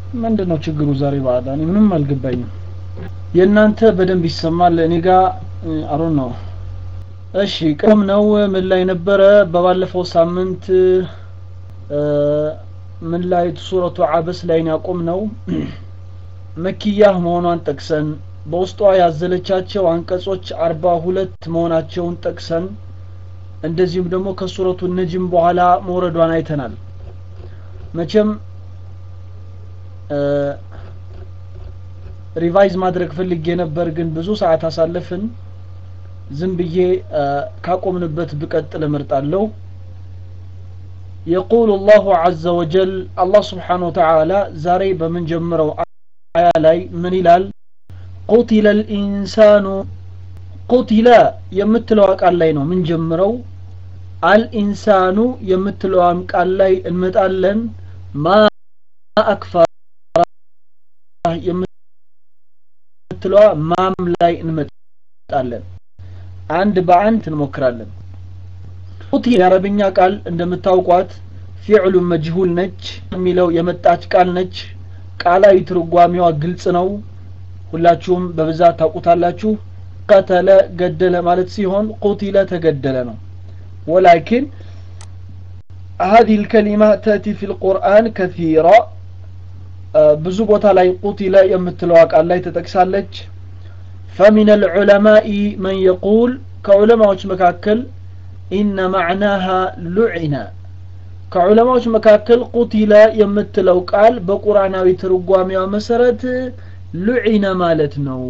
ምንድን ነው ችግሩ ዛሬ በዓል እኔ ምንም አልገባኝም የእናንተ በደንብ ይሰማል እኔ ጋር አሮን ነው እሺ ቅም ነው ምን ላይ ነበረ በባለፈው ሳምንት ምን ላይ ሱረቱ አበስ ላይ ያቆም ነው መኪያህ መሆኗን ጠቅሰን በውስጧ ያዘለቻቸው አንቀጾች አርባ ሁለት መሆናቸውን ጠቅሰን እንደዚሁም ደግሞ ከሱረቱ ነጅም በኋላ መውረዷን አይተናል መቼም ሪቫይዝ ማድረግ ፈልጌ ነበር ግን ብዙ ሰዓት አሳለፍን ዝም ብዬ ካቆምንበት ብቀጥል እመርጣለሁ يقول الله عز وجل الله سبحانه وتعالى زاري بمن جمرو آية لاي من إلال قتل الإنسان قتل يمتلو قال لاي من جمرو الإنسان يمتلو قال لاي المتألن ما أكفر የምትለዋ ማም ላይ እንመጣለን አንድ በአንድ እንሞክራለን ቁቲ የአረብኛ ቃል እንደምታውቋት ፊዕሉ መጅሁል ነች የሚለው የመጣች ቃል ነች ቃላዊ ትርጓሜዋ ግልጽ ነው ሁላችሁም በብዛት ታውቁታላችሁ ቀተለ ገደለ ማለት ሲሆን ቁቲለ ተገደለ ነው ወላኪን هذه الكلمة تأتي في القرآن كثيرا ብዙ ቦታ ላይ ቁቲለ የምትለዋ ቃል ላይ ተጠቅሳለች فمن العلماء من يقول ከዑለማዎች መካከል ኢነ ማዕናሃ ሉዒነ ከዑለማዎች መካከል ቁቲለ የምትለው ቃል በቁርአናዊ ትርጓሜዋ መሰረት ሉዒነ ማለት ነው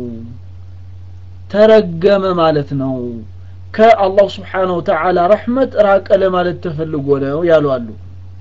ተረገመ ማለት ነው ከአላህ ስብሓን ወተዓላ ረሕመት ራቀ ለማለት ተፈልጎ ነው ያሉ አሉ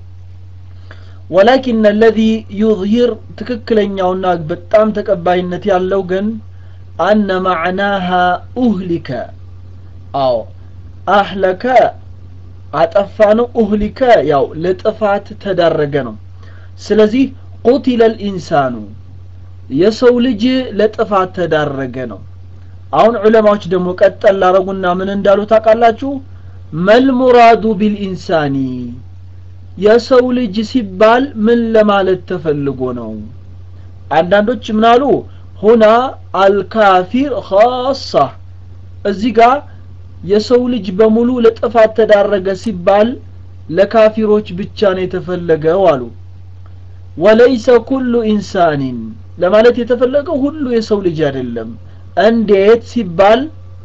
ወላኪን አለዚ ዩظሂር ትክክለኛውና በጣም ተቀባይነት ያለው ግን አነ ማዕናሃ ኡህሊከ አዎ አህለከ አጠፋ ነው ኡህሊከ ያው ለጥፋት ተዳረገ ነው ስለዚህ ቁቲለ ልኢንሳኑ የሰው ልጅ ለጥፋት ተዳረገ ነው አሁን ዑለማዎች ደግሞ ቀጠል ላረጉና ምን እንዳሉ ታውቃላችሁ መልሙራዱ ቢልኢንሳኒ የሰው ልጅ ሲባል ምን ለማለት ተፈልጎ ነው አንዳንዶች ምናሉ ሁና አልካፊር ኻሳ እዚህ ጋር የሰው ልጅ በሙሉ ለጥፋት ተዳረገ ሲባል ለካፊሮች ብቻ ነው የተፈለገው አሉ ወለይሰ ኩሉ ኢንሳኒን ለማለት የተፈለገው ሁሉ የሰው ልጅ አይደለም እንዴት ሲባል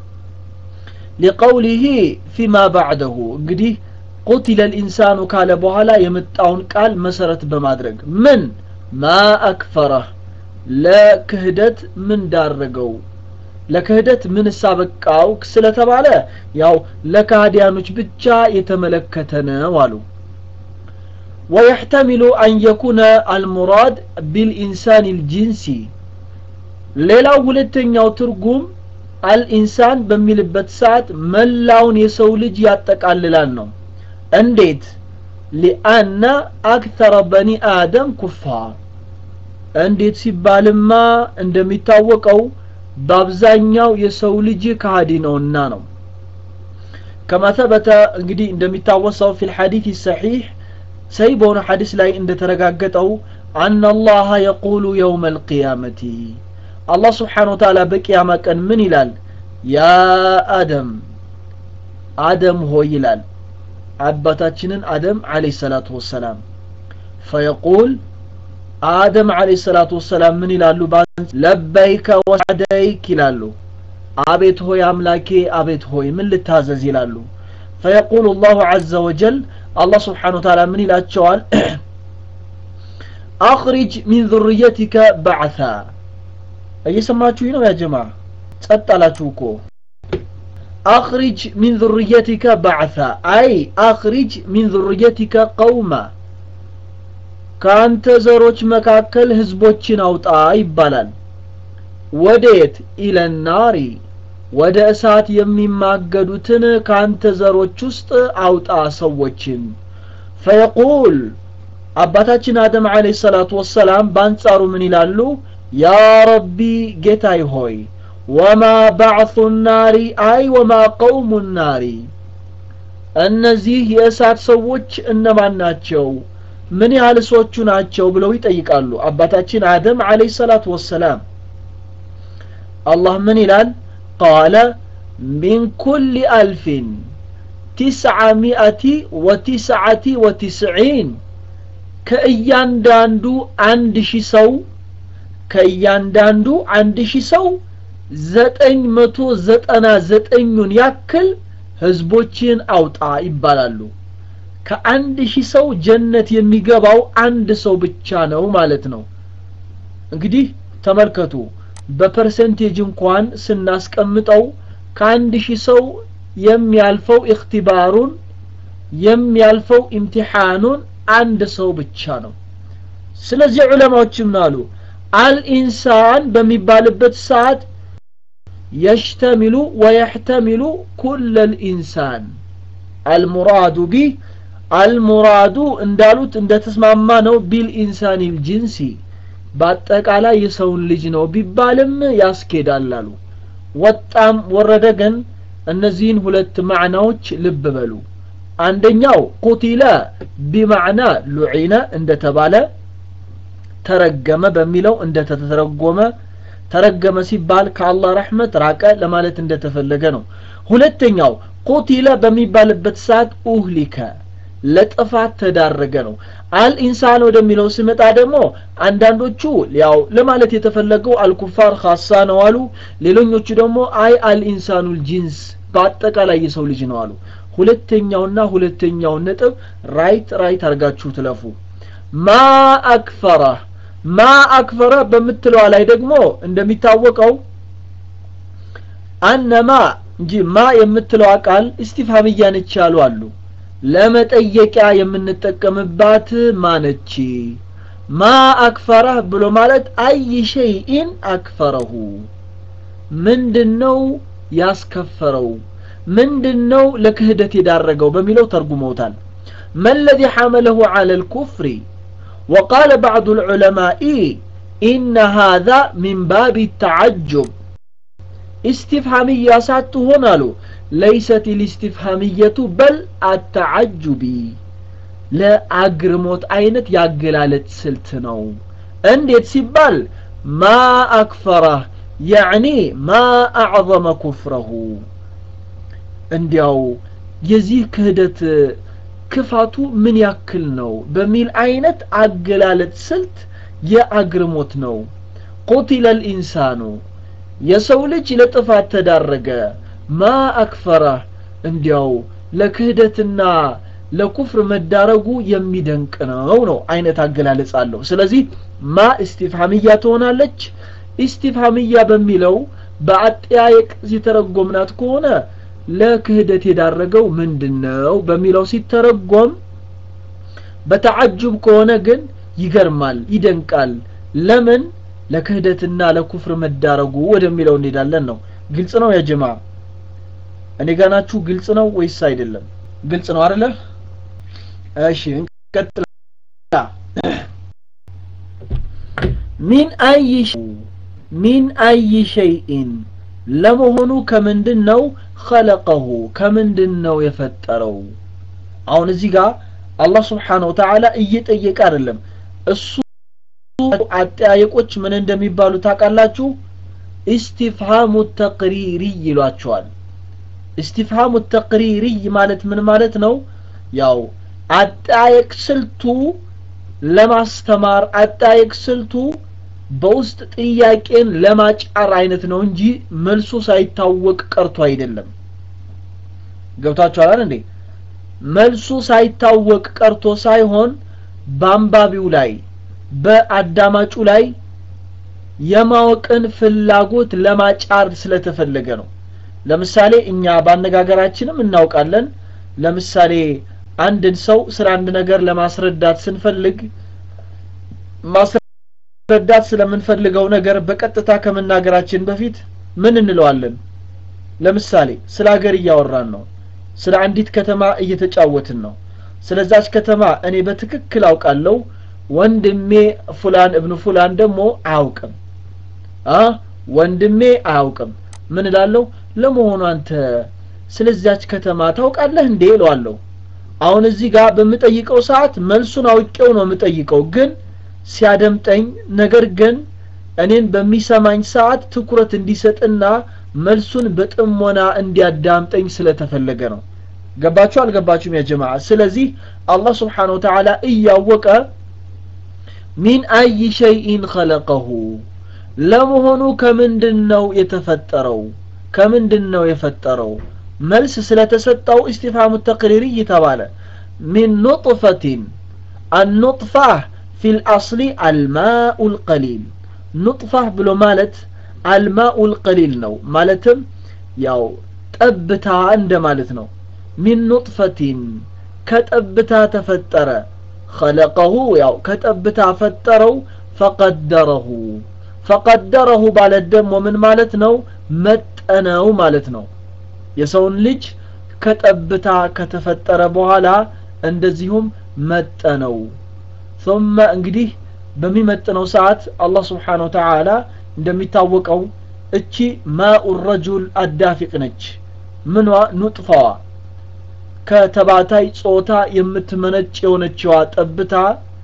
ሊቀውሊህ ፊማ ባዕደሁ እንግዲህ ቁቲለ ልኢንሳኑ ካለ በኋላ የመጣውን ቃል መሰረት በማድረግ ምን ማ አክፈረህ ለክህደት ምን ዳረገው ለክህደት ምን ሳበቃው ስለተባለ ያው ለካህዲያኖች ብቻ የተመለከተ ነው አሉ ويحتمل أن يكون المراد بالإنسان الجنسي ሌላው ሁለተኛው ትርጉም አልኢንሳን በሚልበት ሰዓት መላውን የሰው ልጅ ያጠቃልላል ነው እንዴት ሊአነ አክተረ በኒ አደም ኩፋር እንዴት ሲባልማ እንደሚታወቀው በአብዛኛው የሰው ልጅ ከሃዲ ነውና ነው ከማ ተበተ እንግዲህ እንደሚታወሰው ፊ ልሐዲት ሰሒሕ ሰይ በሆነ ሐዲስ ላይ እንደተረጋገጠው አና አላህ የቁሉ የውመ ልቅያመቲ አላህ ስብሓን ወተዓላ በቅያማ ቀን ምን ይላል ያ አደም አደም ሆይ ይላል አባታችንን አደም አለይሂ ሰላቱ ወሰላም ፈየቁል አደም አለይሂ ሰላቱ ወሰላም ምን ይላሉ ለበይከ ወሰደይክ ይላሉ አቤት ሆይ አምላኬ አቤት ሆይ ምን ልታዘዝ ይላሉ ፈየቁሉ አላሁ ዐዘ ወጀል አላህ ስብሓን ወተዓላ ምን ይላቸዋል አኽሪጅ ሚን ذርየቲከ ባዕታ እየሰማችሁ ነው ያ ጀማ ጸጥ አላችሁ እኮ አኽሪጅ ሚን ذርየቲከ ባዕታ አይ አኽሪጅ ሚን ذርየቲከ ቀውማ ከአንተ ዘሮች መካከል ህዝቦችን አውጣ ይባላል ወዴት ኢለናሪ ወደ እሳት የሚማገዱትን ከአንተ ዘሮች ውስጥ አውጣ ሰዎችን ፈየቁል አባታችን አደም አለይሂ ሰላቱ ወሰላም በአንጻሩ ምን ይላሉ ያ ረቢ ጌታይ ሆይ ወማ ባዕቱ ናሪ አይ ወማ ቀውሙ ናሪ እነዚህ የእሳት ሰዎች እነማን ናቸው ምን ያህል ሰዎቹ ናቸው ብለው ይጠይቃሉ አባታችን አደም አለይሂ ሰላቱ ወሰላም አላህ ምን ይላል ቃለ ሚን ኩል አልፊን ቲስዓሚአቲ ወቲስዓቲ ወቲስዒን ከእያንዳንዱ አንድ ሺህ ሰው ከእያንዳንዱ አንድ ሺህ ሰው ዘጠኝ መቶ ዘጠና ዘጠኙን ያክል ህዝቦችን አውጣ ይባላሉ ከአንድ ሺህ ሰው ጀነት የሚገባው አንድ ሰው ብቻ ነው ማለት ነው እንግዲህ ተመልከቱ በፐርሰንቴጅ እንኳን ስናስቀምጠው ከአንድ ሺህ ሰው የሚያልፈው እክትባሩን የሚያልፈው ኢምቲሓኑን አንድ ሰው ብቻ ነው ስለዚህ ዑለማዎች ምን አሉ አልኢንሳን በሚባልበት ሰዓት يشتمل ويحتمل كل الإنسان المراد به المراد እንዳሉት እንደተስማማ ነው ቢልኢንሳን ልጅንሲ በአጠቃላይ የሰውን ልጅ ነው ቢባልም ያስኬዳል አሉ ወጣም ወረደ ግን እነዚህን ሁለት ማዕናዎች ልብ በሉ አንደኛው ቁቲለ ቢማዕና ሉዒነ እንደተባለ ተረገመ በሚለው እንደተተረጎመ ተረገመ ሲባል ከአላህ ረሕመት ራቀ ለማለት እንደተፈለገ ነው ሁለተኛው ቁቲለ በሚባልበት ሰዓት ኡህሊከ ለጥፋት ተዳረገ ነው አልኢንሳን ወደሚለው ሲመጣ ደግሞ አንዳንዶቹ ያው ለማለት የተፈለገው አልኩፋር ካሳ ነው አሉ ሌሎኞቹ ደግሞ አይ አልኢንሳኑል ጂንስ በአጠቃላይ የሰው ልጅ ነው አሉ ሁለተኛውና ሁለተኛውን ነጥብ ራይት ራይት አድርጋችሁ ትለፉ ማ አክፈረ ማ አክፈረ በምትለዋ ላይ ደግሞ እንደሚታወቀው አነማ እንጂ ማ የምትለዋ ቃል እስቲፋምያ ነች ያሉ አሉ ለመጠየቂያ የምንጠቀምባት ማነች ማ አክፈረህ ብሎ ማለት አይ ሸይኢን አክፈረሁ ምንድነው ያስከፈረው ምንድነው ለክህደት የዳረገው በሚለው ተርጉመውታል ما الذي حمله على الكفر وقال بعض العلماء إن هذا من باب التعجب استفهامية ساتهون له ليست الاستفهامية بل التعجبي ለአግርሞት አይነት ያገላለጥ ስልት ነው እንዴት ሲባል ማ አክፈረህ ያዕኒ ማ አዕظመ ኩፍረሁ እንዲያው የዚህ ክህደት ክፋቱ ምን ያክል ነው በሚል አይነት አገላለጥ ስልት የአግርሞት ነው ቁቲለ ልኢንሳኑ የሰው ልጅ ለጥፋት ተዳረገ ማ አክፈረህ እንዲያው ለክህደትና ለኩፍር መዳረጉ የሚደንቅ ነው ነው አይነት አገላለጽ አለው ስለዚህ ማ እስቲፍሃምያ ትሆናለች ኢስቲፍሃምያ በሚለው በአጠያየቅ ሲተረጎምናት ከሆነ ለክህደት የዳረገው ምንድነው በሚለው ሲተረጎም በተዓጁብ ከሆነ ግን ይገርማል ይደንቃል ለምን ለክህደትና ለኩፍር መዳረጉ ወደሚለው እንሄዳለን ነው ግልጽ ነው ያጀማ እኔ ጋናችሁ ግልጽ ነው ወይስ አይደለም ግልጽ ነው አይደለ እሺ እንቀጥል ሚን አይ ሚን አይ ሸይኢን ለመሆኑ ከምንድን ነው ኸለቀሁ ከምንድን ነው የፈጠረው አሁን እዚህ ጋር አላህ ስብሓን ወተዓላ እየጠየቀ አይደለም እሱ አጠያየቆች ምን እንደሚባሉ ታውቃላችሁ ኢስቲፍሃሙ ተቅሪሪ ይሏቸዋል ኢስቲፍሃሙ ተቅሪሪ ማለት ምን ማለት ነው ያው አጠያየቅ ስልቱ ለማስተማር አጠያየቅ ስልቱ በውስጥ ጥያቄን ለማጫር አይነት ነው እንጂ መልሱ ሳይታወቅ ቀርቶ አይደለም ገብታችኋል እንዴ መልሱ ሳይታወቅ ቀርቶ ሳይሆን በአንባቢው ላይ በአዳማጩ ላይ የማወቅን ፍላጎት ለማጫር ስለተፈለገ ነው ለምሳሌ እኛ በአነጋገራችንም እናውቃለን ለምሳሌ አንድን ሰው ስለ አንድ ነገር ለማስረዳት ስንፈልግ ማስረዳት ስለምንፈልገው ነገር በቀጥታ ከመናገራችን በፊት ምን እንለዋለን ለምሳሌ ስለ ሀገር እያወራን ነው ስለ አንዲት ከተማ እየተጫወትን ነው ስለዛች ከተማ እኔ በትክክል አውቃለሁ ወንድሜ ፉላን እብኑ ፉላን ደግሞ አያውቅም አ ወንድሜ አያውቅም ምን እላለሁ ለመሆኑ አንተ ስለዚያች ከተማ ታውቃለህ እንዴ እለዋለሁ አሁን እዚህ ጋር በምጠይቀው ሰዓት መልሱን አውቄው ነው የምጠይቀው ግን ሲያደምጠኝ ነገር ግን እኔን በሚሰማኝ ሰዓት ትኩረት እንዲሰጥና መልሱን በጥሞና እንዲያዳምጠኝ ስለተፈለገ ነው ገባችሁ አልገባችሁም ያ ጀማዓ ስለዚህ አላህ ስብሓን ወተዓላ እያወቀ ሚን አይ ሸይኢን ኸለቀሁ ለመሆኑ ከምንድን ነው የተፈጠረው ከምንድን ነው የፈጠረው መልስ ስለተሰጠው ኢስቲፋሙ ተቅሪሪ ተባለ ሚን ኑጥፈቲን አኑጥፋህ ፊ ልአስሊ አልማኡ ልቀሊል ኑጥፋህ ብሎ ማለት አልማኡ ልቀሊል ነው ማለትም ያው ጠብታ እንደ ማለት ነው ሚን ኑጥፈቲን ከጠብታ ተፈጠረ ኸለቀሁ ያው ከጠብታ ፈጠረው ፈቀደረሁ ፈቀደረሁ ማለት ደግሞ ምን ማለት ነው መጠነው ማለት ነው የሰውን ልጅ ከጠብታ ከተፈጠረ በኋላ እንደዚሁም መጠነው ثم እንግዲህ በሚመጥነው ሰዓት አላህ ስብሓን ወተዓላ እንደሚታወቀው እቺ ማኡ ረጁል አዳፊቅ ነች ምኗ ኑጥፋዋ ከተባታይ ጾታ የምትመነጭ የሆነችዋ ጠብታ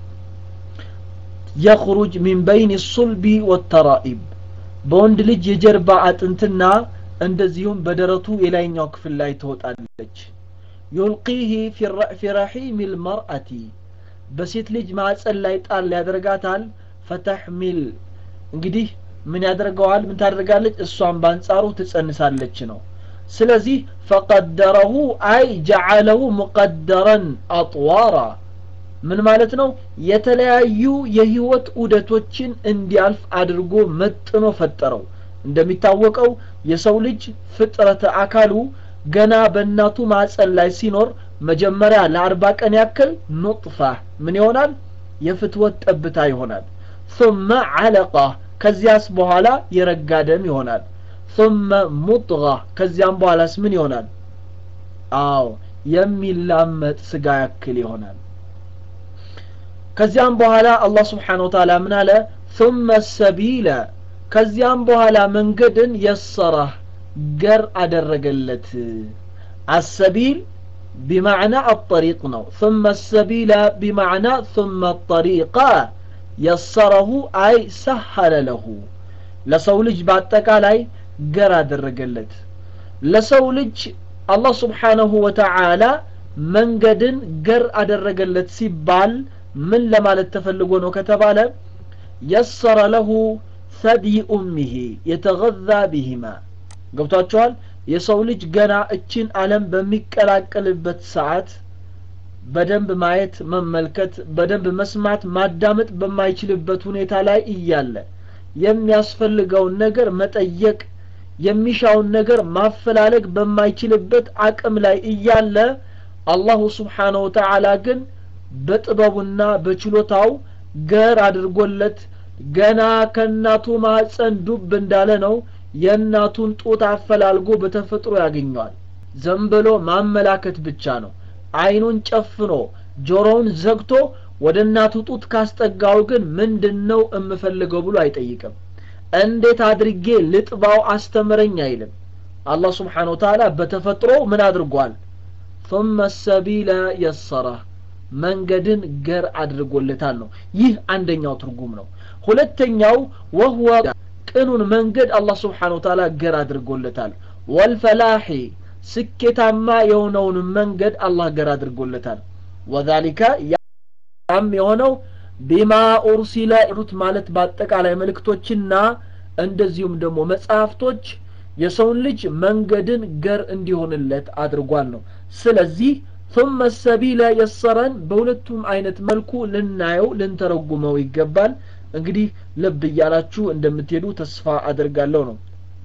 የኽሩጅ ሚን በይን ሱልቢ ወተራኢብ በወንድ ልጅ የጀርባ አጥንትና እንደዚሁም በደረቱ የላይኛው ክፍል ላይ ትወጣለች ዩልቂህ ፊ ረሒም ልመርአቲ በሴት ልጅ ማዕፀን ላይ ጣል ያደርጋታል ፈተሕሚል እንግዲህ ምን ያደርገዋል ምን ታደርጋለች እሷን በአንጻሩ ትጸንሳለች ነው ስለዚህ ፈቀደረሁ አይ ጀዓለሁ ሙቀደረን አጥዋራ ምን ማለት ነው የተለያዩ የህይወት ዑደቶችን እንዲያልፍ አድርጎ መጥኖ ፈጠረው እንደሚታወቀው የሰው ልጅ ፍጥረተ አካሉ ገና በእናቱ ማዕፀን ላይ ሲኖር መጀመሪያ ለአርባ ቀን ያክል ኑጥፋ ምን ይሆናል የፍትወት ጠብታ ይሆናል ثم علقة ከዚያስ በኋላ የረጋ ደም ይሆናል ثم مضغة ከዚያም በኋላስ ምን ይሆናል አዎ የሚላመጥ ስጋ ያክል ይሆናል ከዚያም በኋላ አላህ ስብሓን ወተዓላ ምን አለ ثم السبيل ከዚያም በኋላ መንገድን የሰራህ ገር አደረገለት አሰቢል بمعنى الطريق ነው ثم السبيل بمعنى ثم الطريق يسره أي سهل له ለሰው ልጅ በአጠቃላይ ገር አደረገለት ለሰው ልጅ አላህ ስብሓነሁ ወተዓላ መንገድን ገር አደረገለት ሲባል ምን ለማለት ተፈልጎ ነው ከተባለ የሰረ ለሁ ሰድይ ኡሚሂ የተገዛ ቢሂማ ገብቷቸዋል የሰው ልጅ ገና እችን አለም በሚቀላቀልበት ሰዓት በደንብ ማየት መመልከት በደንብ መስማት ማዳመጥ በማይችልበት ሁኔታ ላይ እያለ የሚያስፈልገውን ነገር መጠየቅ የሚሻውን ነገር ማፈላለግ በማይችልበት አቅም ላይ እያለ አላሁ ስብሓነሁ ወተዓላ ግን በጥበቡና በችሎታው ገር አድርጎለት ገና ከእናቱ ማህፀን ዱብ እንዳለ ነው የእናቱን ጡት አፈላልጎ በተፈጥሮ ያገኘዋል ዘም ብሎ ማመላከት ብቻ ነው አይኑን ጨፍኖ ጆሮውን ዘግቶ ወደ እናቱ ጡት ካስጠጋው ግን ምንድን ነው የምፈልገው ብሎ አይጠይቅም እንዴት አድርጌ ልጥባው አስተምረኝ አይልም አላህ ስብሓን ወተዓላ በተፈጥሮ ምን አድርጓል ثم السبيل يسره መንገድን ገር አድርጎለታል ነው ይህ አንደኛው ትርጉም ነው ሁለተኛው ወህወ ቅኑን መንገድ አላህ ስብሓን ወተዓላ ገር አድርጎለታል ወልፈላሒ ስኬታማ የሆነውን መንገድ አላህ ገር አድርጎለታል ወዛሊከ ያም የሆነው ቢማ ኡርሲለ ሩት ማለት በአጠቃላይ መልእክቶችና እንደዚሁም ደግሞ መጽሐፍቶች የሰውን ልጅ መንገድን ገር እንዲሆንለት አድርጓል ነው ስለዚህ ثم السبيل يسرን በሁለቱም አይነት መልኩ ልናየው ልንተረጉመው ይገባል እንግዲህ ልብ እያላችሁ እንደምትሄዱ ተስፋ አድርጋለሁ ነው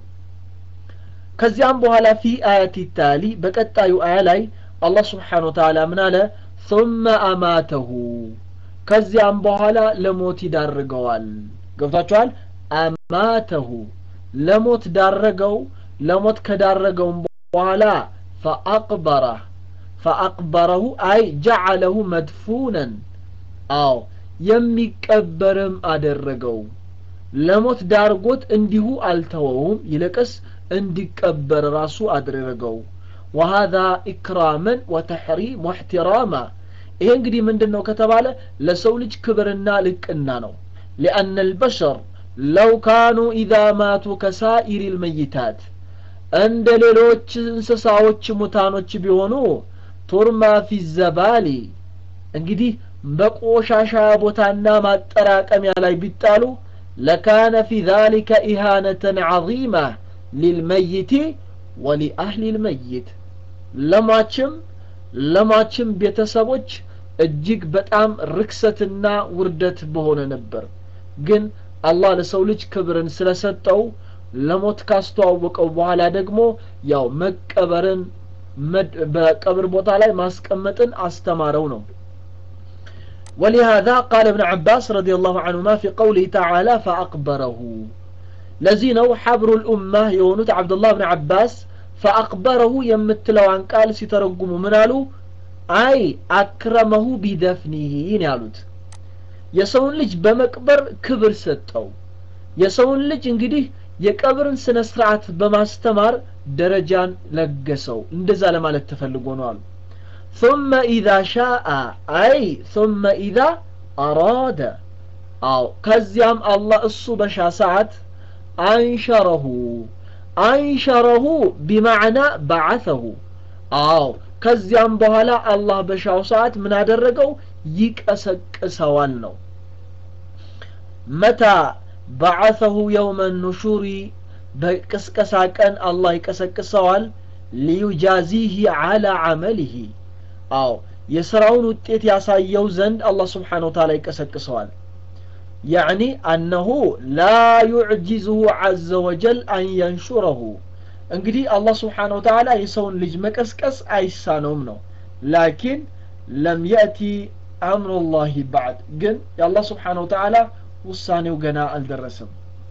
ከዚያም በኋላ ፊ አያት ታሊ በቀጣዩ አያ ላይ አላህ ስብሓን ወተዓላ ምን አለ ثم አማተሁ ከዚያም በኋላ ለሞት ይዳርገዋል ገብታችኋል አማተሁ ለሞት ዳረገው ለሞት ከዳረገውም በኋላ ፈአቅበረህ ፈአቅበረሁ አይ ጀዓለሁ መድፉነን አዎ የሚቀበርም አደረገው ለሞት ዳርጎት እንዲሁ አልተወውም ይልቅስ እንዲቀበር ራሱ አደረገው وهذا إكراما وتحريم واحتراما ይሄ እንግዲህ ምንድን ነው ከተባለ ለሰው ልጅ ክብርና ልቅና ነው لأن البشر لو كانوا إذا ماتوا كسائر الميتات እንደ ሌሎች እንስሳዎች ሙታኖች ቢሆኑ ቱርማ ፊ ዘባሊ እንግዲህ በቆሻሻ ቦታና ማጠራቀሚያ ላይ ቢጣሉ ለካነ ፊ ذلك إهانة عظيمة للميت ولأهل الميت ለሟችም ለሟችም ቤተሰቦች እጅግ በጣም ርክሰትና ውርደት በሆነ ነበር ግን አላህ ለሰው ልጅ ክብርን ስለሰጠው ለሞት ካስተዋወቀው በኋላ ደግሞ ያው መቀበርን በቀብር ቦታ ላይ ማስቀመጥን አስተማረው ነው ولهذا قال ابن عباس رضي الله عنهما في قوله تعالى فأقبره لزينو حبر الأمة يونت عبد الله بن عباس فأقبره يمتلو عن قال سيترقم منالو أي أكرمه بدفنه يالوت የሰውን ልጅ በመቅበር ክብር ሰጠው የሰውን ልጅ እንግዲህ የቀብርን ስነ ስርዓት በማስተማር ደረጃን ለገሰው እንደዛ ለማለት ተፈልጎ ነው አሉ ثم إذا شاء أي ثم إذا أراد أو كزيام الله الصو بشا ساعت أنشره أنشره بمعنى بعثه أو كزيام بهلا الله بشاو ساعت من هذا الرقو يكأسك سوال متى بعثه يوم النشور በቅስቀሳ ቀን አላህ ይቀሰቅሰዋል ሊዩጃዚህ አላ አመሊህ አዎ የስራውን ውጤት ያሳየው ዘንድ አላህ ስብሓን ወተላ ይቀሰቅሰዋል ያዕኒ አነሁ ላ ዩዕጂዝሁ ዐዘ ወጀል አን የንሹረሁ እንግዲህ አላህ ስብሓን ወተላ የሰውን ልጅ መቀስቀስ አይሳነውም ነው ላኪን ለም የእቲ አምሩላህ ባዕድ ግን የአላህ ስብሓን ወተላ ውሳኔው ገና አልደረሰም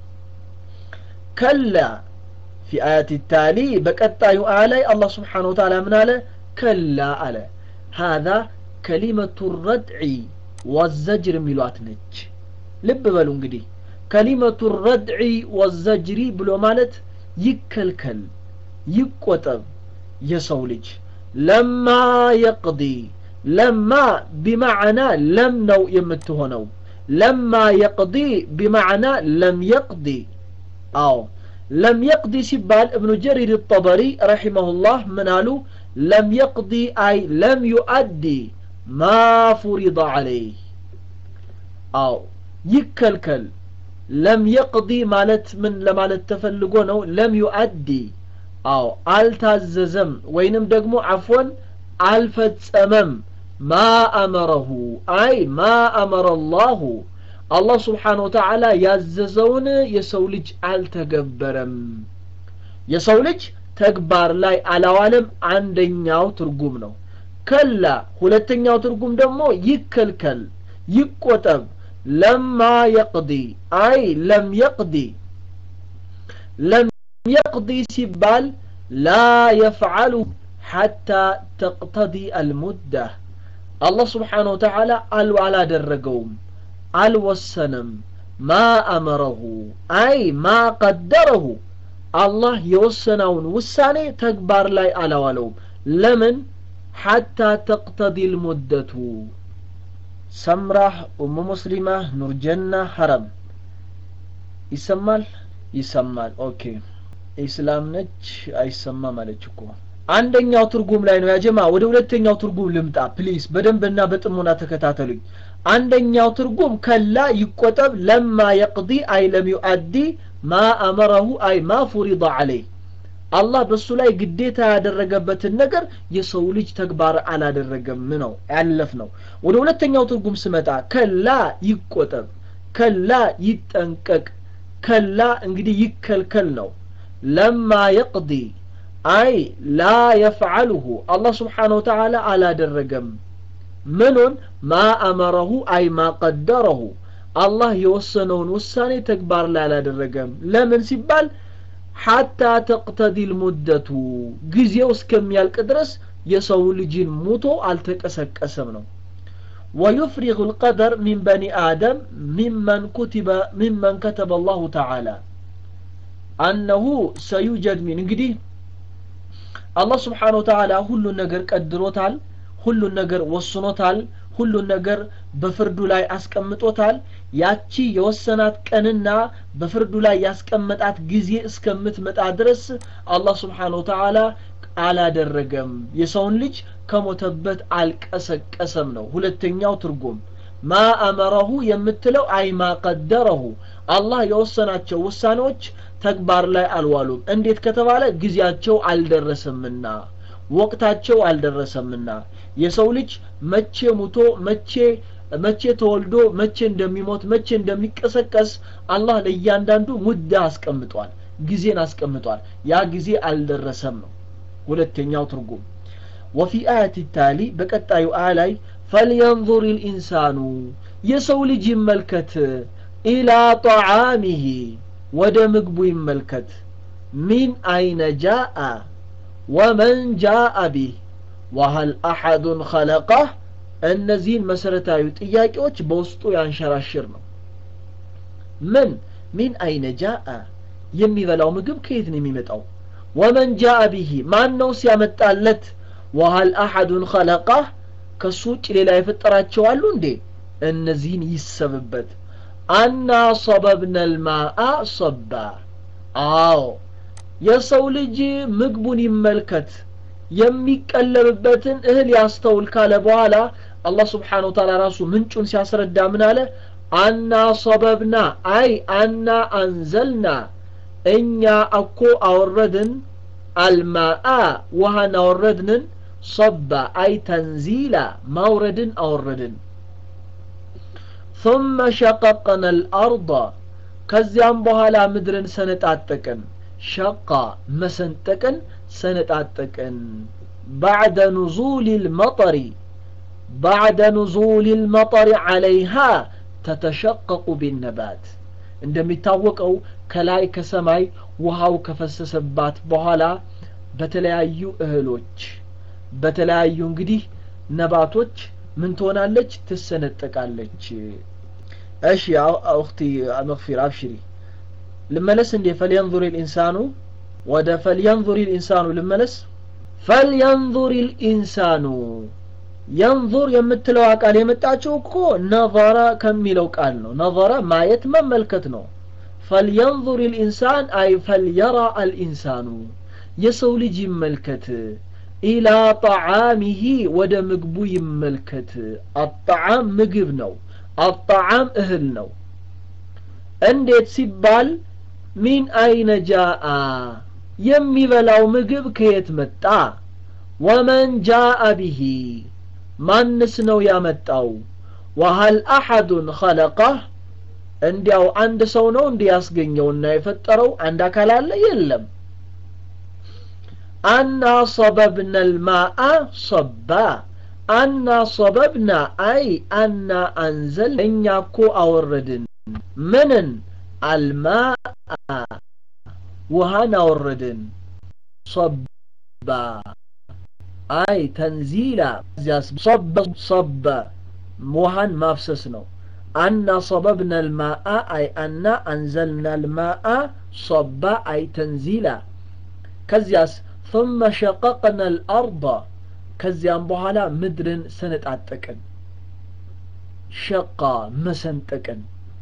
كلا في آية التالي بقطع آلي الله سبحانه وتعالى من آله كلا آله هذا كلمة الردع والزجر ملوات نج لب بلو انقدي كلمة الردع والزجر بلو مالت يكلكل يقوتب يسولج لما يقضي لما بمعنى لم نو يمتهنو لما يقضي بمعنى لم يقضي أو لم يقضي سبال ابن جرير الطبري رحمه الله من قالوا لم يقضي أي لم يؤدي ما فرض عليه أو يكلكل لم يقضي مالت من لمالت تفلقونه لم يؤدي أو التززم وينم دقمو عفوا الفتسمم ما أمره أي ما أمر الله አላህ ስብሓን ወተዓላ ያዘዘውን የሰው ልጅ አልተገበረም የሰው ልጅ ተግባር ላይ አላዋለም አንደኛው ትርጉም ነው ከላ ሁለተኛው ትርጉም ደግሞ ይከልከል ይቆጠብ ለማ የቅዲ አይ ለም የቅዲ ለም የቅዲ ሲባል ላ የፍዓሉ ሐታ ተቅተዲ አልሙዳ አላህ ስብሓን ወተዓላ አል አላደረገውም አልወሰነም ማ አመረሁ አይ ማ ቀደረሁ አላህ የወሰነውን ውሳኔ ተግባር ላይ አላዋለውም ለምን ሐታ ተቅተዲ ልሙደቱ ሰምራህ ኡሙ ሙስሊማ ኑርጀና ሐረም ይሰማል ይሰማል ኦኬ ኢስላም ነች አይሰማም አለች እኮ አንደኛው ትርጉም ላይ ነው ያጀማ ወደ ሁለተኛው ትርጉም ልምጣ ፕሊዝ በደንብና በጥሞና ተከታተሉኝ አንደኛው ትርጉም ከላ ይቆጠብ ለማ የቅዲ አይ ለም ዩአዲ ማ አመረሁ አይ ማ ፉሪض አለይህ አላህ በሱ ላይ ግዴታ ያደረገበትን ነገር የሰው ልጅ ተግባር አላደረገም ነው ያለፍ ነው ወደ ሁለተኛው ትርጉም ስመጣ ከላ ይቆጠብ ከላ ይጠንቀቅ ከላ እንግዲህ ይከልከል ነው ለማ የቅዲ አይ ላ የፍዓልሁ አላህ ስብሓን ወተዓላ አላደረገም ምኑን ማ አመረሁ አይ ማ ቀደረሁ አላህ የወሰነውን ውሳኔ ተግባር ላይ አላደረገም ለምን ሲባል ሐታ ተቅተዲ ልሙደቱ ጊዜው እስከሚያልቅ ድረስ የሰው ልጅን ሙቶ አልተቀሰቀሰም ነው ويفرغ القدر من بني آدم ممن كتب ممن كتب الله تعالى أنه سيوجد من እንግዲህ አላህ ስብሓን ወተዓላ ሁሉን ነገር ቀድሮታል ሁሉን ነገር ወስኖታል ሁሉን ነገር በፍርዱ ላይ አስቀምጦታል ያቺ የወሰናት ቀንና በፍርዱ ላይ ያስቀመጣት ጊዜ እስከምትመጣ ድረስ አላህ ስብሓን ወተዓላ አላደረገም የሰውን ልጅ ከሞተበት አልቀሰቀሰም ነው ሁለተኛው ትርጉም ማ አመረሁ የምትለው አይ ማ ቀደረሁ አላህ የወሰናቸው ውሳኔዎች ተግባር ላይ አልዋሉም እንዴት ከተባለ ጊዜያቸው አልደረሰምና ወቅታቸው አልደረሰምና የሰው ልጅ መቼ ሙቶ መቼ መቼ ተወልዶ መቼ እንደሚሞት መቼ እንደሚቀሰቀስ አላህ ለእያንዳንዱ ሙዳ አስቀምጧል ጊዜን አስቀምጧል ያ ጊዜ አልደረሰም ነው ሁለተኛው ትርጉም ወፊ አያት ታሊ በቀጣዩ አያ ላይ ፈልየንظር ልኢንሳኑ የሰው ልጅ ይመልከት ኢላ ጣዓሚሂ ወደ ምግቡ ይመልከት ሚን አይነ ጃአ ወመን ጃአ ቢህ ወሀል አሐዱን ኸለቀህ እነዚህን መሰረታዊ ጥያቄዎች በውስጡ ያንሸራሽር ነው ምን ሚን አይነ ጃአ የሚበላው ምግብ ከየት ነው የሚመጣው ወመን ጃአ ቢሂ ማን ነው ሲያመጣለት ወሀል አሐዱን ኸለቀህ ከሱ ውጭ ሌላ የፈጠራቸው አሉ እንዴ እነዚህን ይሰብበት አና ሰበብነ ልማአ ሰባ አዎ የሰው ልጅ ምግቡን ይመልከት የሚቀለብበትን እህል ያስተውል ካለ በኋላ አላህ ስብሓን ወተላ ራሱ ምንጩን ሲያስረዳ ምን አለ አና ሰበብና አይ አና አንዘልና እኛ እኮ አወረድን አልማአ ውሃን አወረድንን ሰባ አይ ተንዚላ ማውረድን አወረድን ثم شققنا الأرض ከዚያም በኋላ ምድርን ሰነጣጠቅን ሸቃ መሰንጠቅን ሰነጣጠቅን بعد نزول المطر بعد نزول المطر عليها تتشقق بالنبات እንደሚታወቀው ከላይ ከሰማይ ውሃው ከፈሰሰባት በኋላ በተለያዩ እህሎች በተለያዩ እንግዲህ ነባቶች ምን ትሆናለች ትሰነጠቃለች እሺ አክቲ መግፊር አብሽሪ ልመለስ እንዴ ፈልየንظር ልኢንሳኑ ወደ ፈልየንظር ልኢንሳኑ ልመለስ ፈልየንظር ልኢንሳኑ የንظር የምትለው ቃል የመጣችው እኮ ነظረ ከሚለው ቃል ነው ነظረ ማየት መመልከት ነው ፈልየንظር ልኢንሳን አይ ፈልየራ አልኢንሳኑ የሰው ልጅ ይመልከት ኢላ ጣዓሚሂ ወደ ምግቡ ይመልከት አጣዓም ምግብ ነው አጣዓም እህል ነው እንዴት ሲባል ሚን አይነ ጃአ የሚበላው ምግብ ከየት መጣ ወመን ጃአ ቢሂ ማንስ ነው ያመጣው ወሀል አሐዱን ኸለቀህ እንዲያው አንድ ሰው ነው እንዲህ ያስገኘውና የፈጠረው አንድ አካል አለ የለም አና ሰበብና ልማአ ሰባ አና ሰበብና አይ አና አንዘል እኛ እኮ አወረድን ምንን አልማአ ውሃን አወረድን ሰባ አይ ተንዚላ ሰበ ሰበ ውሃን ማፍሰስ ነው አና ሰበብና ልማአ አይ አና አንዘልና ልማአ ሰባ አይ ተንዚላ ከዚያስ ثم شققنا الأرض ከዚያም በኋላ ምድርን ሰነጣጠቅን ሸቃ መሰንጠቅን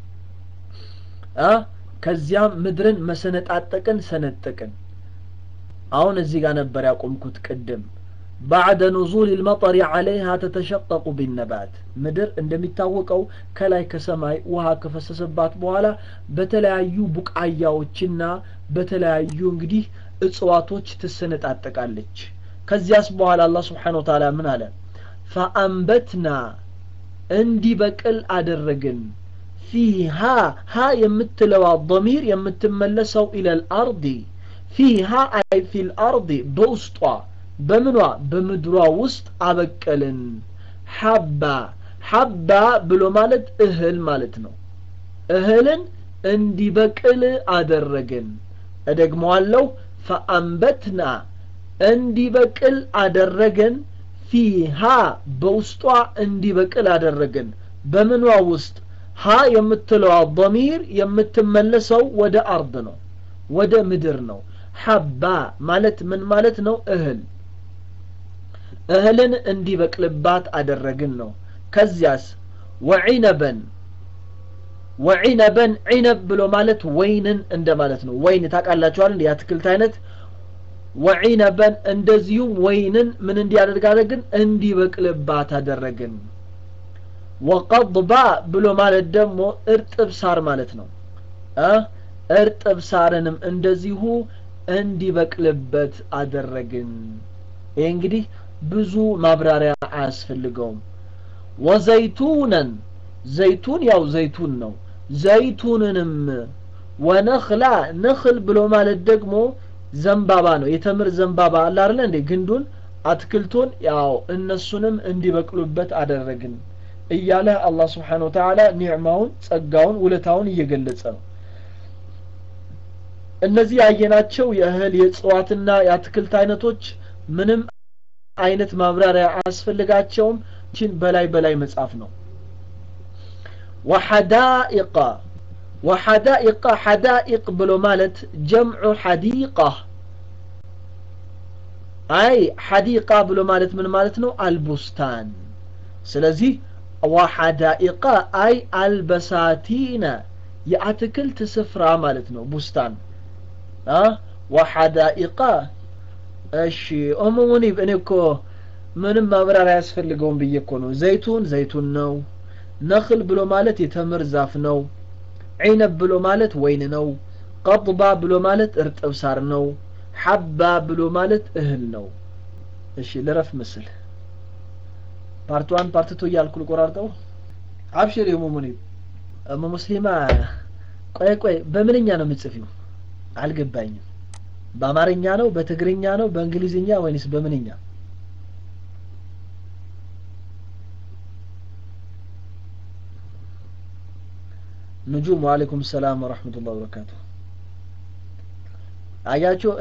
ከዚያም ምድርን መሰነጣጠቅን ሰነጠቅን አሁን እዚህ ጋር ነበር ያቆምኩት ቅድም بعد نزول المطر عليها تتشقق بالنبات ምድር እንደሚታወቀው ከላይ ከሰማይ ውሃ ከፈሰሰባት በኋላ በተለያዩ ቡቃያዎችና በተለያዩ እንግዲህ እጽዋቶች ትሰነጣጠቃለች ከዚያስ በኋላ አላህ ስብሓን ወተዓላ ምን አለ ፈአንበትና እንዲበቅል አደረግን ፊሃ ሀ የምትለዋ ضሚር የምትመለሰው ኢለል አርዲ ፊሃ አይ ፊል አርዲ በውስጧ በምኗ በምድሯ ውስጥ አበቀልን ሐባ ሐባ ብሎ ማለት እህል ማለት ነው እህልን እንዲበቅል አደረግን እደግመዋለሁ ፈአንበትና እንዲበቅል አደረገን ፊሃ በውስጧ እንዲበቅል አደረገን በምኗ ውስጥ ሀ የምትለዋ ضሚር የምትመለሰው ወደ አርድ ነው ወደ ምድር ነው ሐባ ማለት ምን ማለት ነው እህል እህልን እንዲበቅልባት አደረግን ነው ከዚያስ ወዒነበን ወዒነበን ዒነብ ብሎ ማለት ወይንን እንደማለት ነው ወይን ታውቃላችኋል የአትክልት አይነት ወዒነበን እንደዚሁም ወይንን ምን እንዲያደርግ አደረግን እንዲበቅልባት አደረግን ወቀضባ ብሎ ማለት ደግሞ እርጥብ ሳር ማለት ነው እርጥብ ሳርንም እንደዚሁ እንዲበቅልበት አደረግን ይህ እንግዲህ ብዙ ማብራሪያ አያስፈልገውም ወዘይቱነን ዘይቱን ያው ዘይቱን ነው ዘይቱንንም ወነኽላ ነኽል ብሎ ማለት ደግሞ ዘንባባ ነው የተምር ዘንባባ አለ አይደለ እንዴ ግንዱን አትክልቱን ያው እነሱንም እንዲበቅሉበት አደረግን እያለ አላህ ስብሓን ወተዓላ ኒዕማውን ጸጋውን ውለታውን እየገለጸ ነው እነዚህ ያየናቸው የእህል የእጽዋትና የአትክልት አይነቶች ምንም አይነት ማብራሪያ አያስፈልጋቸውም ችን በላይ በላይ መጻፍ ነው ወሐዳኢቃ ወሐዳኢቃ ሐዳኢቅ ብሎ ማለት ጀምዑ ሐዲቃ አይ ሐዲቃ ብሎ ማለት ምን ማለት ነው አልቡስታን ስለዚህ ወሐዳኢቃ አይ አልበሳቲነ የአትክልት ስፍራ ማለት ነው ቡስታን ወሐዳኢቃ እሺ ኡሙ ሙኒብ እኔ እኮ ምንም ማብራሪያ አያስፈልገውም ብዬ እኮ ነው ዘይቱን ዘይቱን ነው ነኽል ብሎ ማለት የተምር ዛፍ ነው ዒነብ ብሎ ማለት ወይን ነው ቀጥባ ብሎ ማለት እርጥብ ሳር ነው ሐባ ብሎ ማለት እህል ነው እሺ ልረፍ ምስል ፓርት ዋን ፓርት ቱ እያልኩ ልቆራርጠው አብሽር የሙ ሙኒብ እሙ ሙስሊማ ቆይ ቆይ በምንኛ ነው የምጽፊው አልገባኝም በአማርኛ ነው በትግርኛ ነው በእንግሊዝኛ ወይንስ በምንኛ ንጁም ወአለይኩም ሰላም ወረሕመቱላህ ወበረካቱ አያችሁ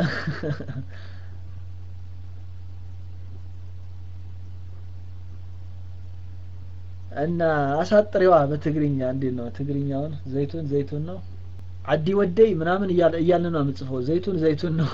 እና አሳጥሬዋ በትግርኛ እንዴት ነው ትግርኛውን ዘይቱን ዘይቱን ነው አዲ ወደይ ምናምን እያለ ነው የምጽፈው ዘይቱን ዘይቱን ነው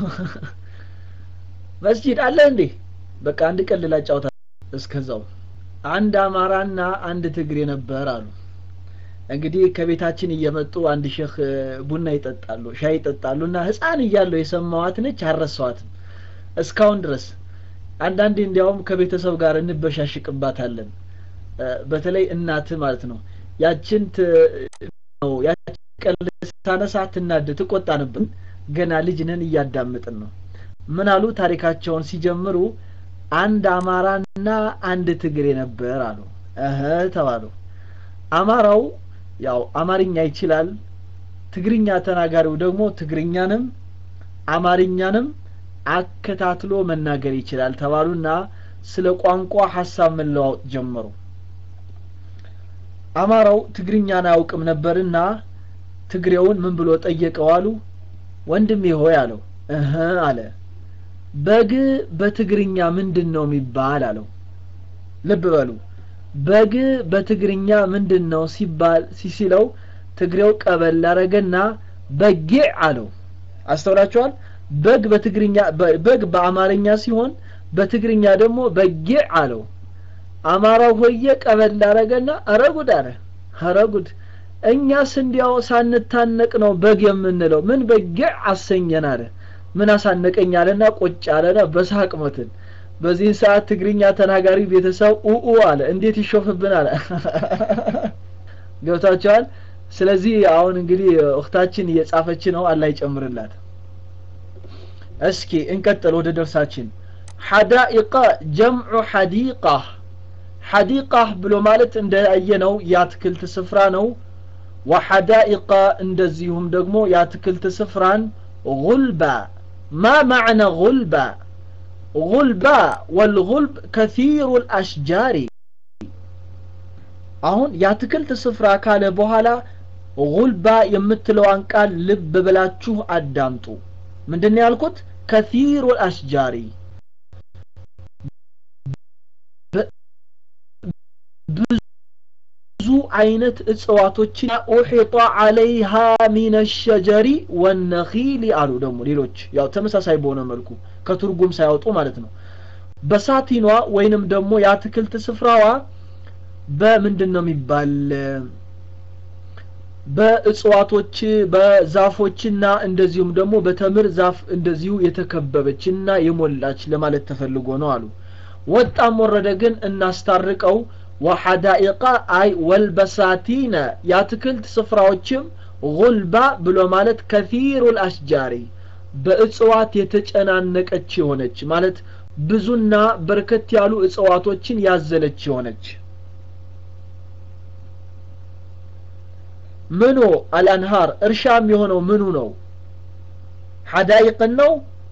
መስጂድ አለ እንዴ በቃ አንድ ቀን ልላጫውታ እስከዛው አንድ አማራና አንድ ትግሬ ነበር አሉ እንግዲህ ከቤታችን እየመጡ አንድ ሼህ ቡና ይጠጣሉ ሻይ ይጠጣሉ እና ህፃን እያለሁ የሰማዋት ነች አረሰዋትም እስካሁን ድረስ አንዳንዴ እንዲያውም ከቤተሰብ ጋር እንበሻሽቅባታለን በተለይ እናት ማለት ነው ያችን ነው ያችን ቀን ሳነሳ ትናድ ትቆጣ ነበር ገና ልጅ ነን እያዳምጥን ነው ምን አሉ ታሪካቸውን ሲጀምሩ አንድ አማራና አንድ ትግሬ ነበር አሉ እህ ተባሉ አማራው ያው አማርኛ ይችላል ትግርኛ ተናጋሪው ደግሞ ትግርኛንም አማርኛንም አከታትሎ መናገር ይችላል ተባሉና ስለ ቋንቋ ሀሳብ መለዋወጥ ጀመሩ አማራው ትግርኛን አያውቅም ነበርና ትግሬውን ምን ብሎ ጠየቀው አሉ ወንድሜ ሆይ አለው እህ አለ በግ በትግርኛ ምንድን ነው የሚባል አለው ልብ በሉ በግ በትግርኛ ምንድን ነው ሲባል ሲሲለው ትግሬው ቀበል አረገና በጊዕ አለው አስተውላችኋል በግ በትግርኛ በግ በአማርኛ ሲሆን በትግርኛ ደግሞ በጊዕ አለው አማራው ሆየ ቀበል አረገና አረጉድ አለ አረጉድ እኛስ እንዲያው ሳንታነቅ ነው በግ የምንለው ምን በጊዕ አሰኘን አለ ምን አሳነቀኝ አለና ቁጭ አለና በሳቅ ሞትን በዚህን ሰዓት ትግርኛ ተናጋሪ ቤተሰብ ኡኡ አለ እንዴት ይሾፍብን አለ ገብታችኋል ስለዚህ አሁን እንግዲህ እህታችን እየጻፈች ነው አላህ ይጨምርላት እስኪ እንቀጥል ወደ ደርሳችን ሐዳኢቃ ጀምዑ ሐዲቃ ሐዲቃ ብሎ ማለት እንደያየነው የአትክልት ስፍራ ነው ወሐዳኢቃ እንደዚሁም ደግሞ የአትክልት ስፍራን ጉልባ ማ ማዕነ ጉልባ ጉልባ ወልጉልብ ከሲሩ ልአሽጃሪ አሁን የአትክልት ስፍራ ካለ በኋላ ጉልባ የምትለዋን ቃል ልብ ብላችሁ አዳምጡ ምንድን ያልኩት ከሲሩ ልአሽጃሪ ብዙ አይነት እጽዋቶችን ኡሒጣ አለይሃ ሚን ሸጀሪ ወነኺል አሉ ደግሞ ሌሎች ያው ተመሳሳይ በሆነ መልኩ ከትርጉም ሳያወጡ ማለት ነው በሳቲኗ ወይንም ደግሞ የአትክልት ስፍራዋ በምንድን ነው የሚባል በእጽዋቶች በዛፎችና እንደዚሁም ደግሞ በተምር ዛፍ እንደዚሁ የተከበበችና የሞላች ለማለት ተፈልጎ ነው አሉ ወጣም ወረደ ግን እናስታርቀው ወሐዳኢቃ አይ ወልበሳቲነ የአትክልት ስፍራዎችም ጉልባ ብሎ ማለት ከፊሩ ልአሽጃሪ በእጽዋት የተጨናነቀች የሆነች ማለት ብዙና በርከት ያሉ እጽዋቶችን ያዘለች የሆነች ምኑ አልአንሃር እርሻም የሆነው ምኑ ነው ሐዳይቅን ነው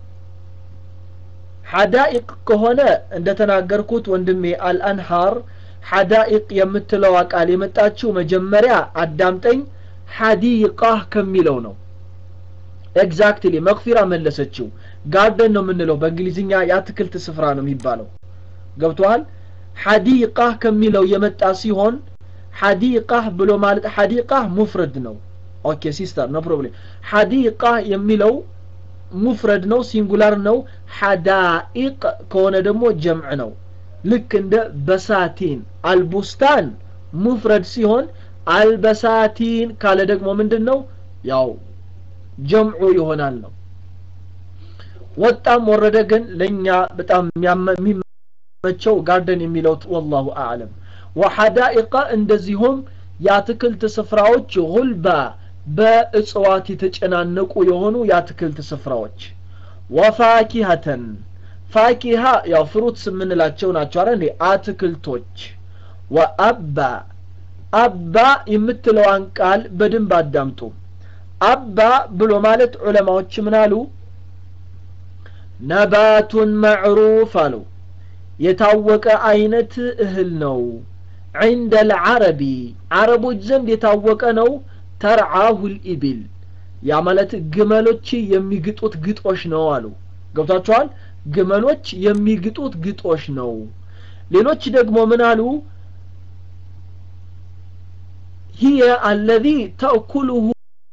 ሐዳኢቅ ከሆነ እንደተናገርኩት ወንድሜ አልአንሃር ሐዳኢቅ የምትለዋ ቃል የመጣችው መጀመሪያ አዳምጠኝ ሐዲቃህ ከሚለው ነው ኤግዛክትሊ መግፊራ መለሰችው ጋርደን ነው የምንለው በእንግሊዝኛ የአትክልት ስፍራ ነው የሚባለው ገብቶሃል ሐዲቃህ ከሚለው የመጣ ሲሆን ሐዲቃህ ብሎ ማለት ሐዲቃህ ሙፍረድ ነው ኦኬ ሲስተር ኖ ፕሮብሌም ሐዲቃህ የሚለው ሙፍረድ ነው ሲንጉላር ነው ሐዳኢቅ ከሆነ ደግሞ ጀምዕ ነው ልክ እንደ በሳቲን አልቡስታን ሙፍረድ ሲሆን አልበሳቲን ካለ ደግሞ ምንድን ነው ያው ጀምዑ ይሆናል ነው ወጣም ወረደ ግን ለእኛ በጣም የሚመቸው ጋርደን የሚለው ወላሁ አዕለም ወሐዳኢቃ እንደዚሁም የአትክልት ስፍራዎች ጉልባ በእጽዋት የተጨናነቁ የሆኑ የአትክልት ስፍራዎች ወፋኪሀተን ፋኪሃ ያው ፍሩትስ የምንላቸው ናቸው አረ እንዴ አትክልቶች ወአባ አባ የምትለዋን ቃል በደንብ አዳምጡ አባ ብሎ ማለት ዑለማዎች ምን አሉ ነባቱን መዕሩፍ አሉ የታወቀ አይነት እህል ነው عند العربي عربوች ዘንድ የታወቀ ነው ተርዓሁ ልኢብል ያ ማለት ግመሎች የሚግጡት ግጦሽ ነው አሉ ገብታችኋል ግመሎች የሚግጡት ግጦሽ ነው ሌሎች ደግሞ ምን አሉ ሂየ አለዚ ተእኩሉሁ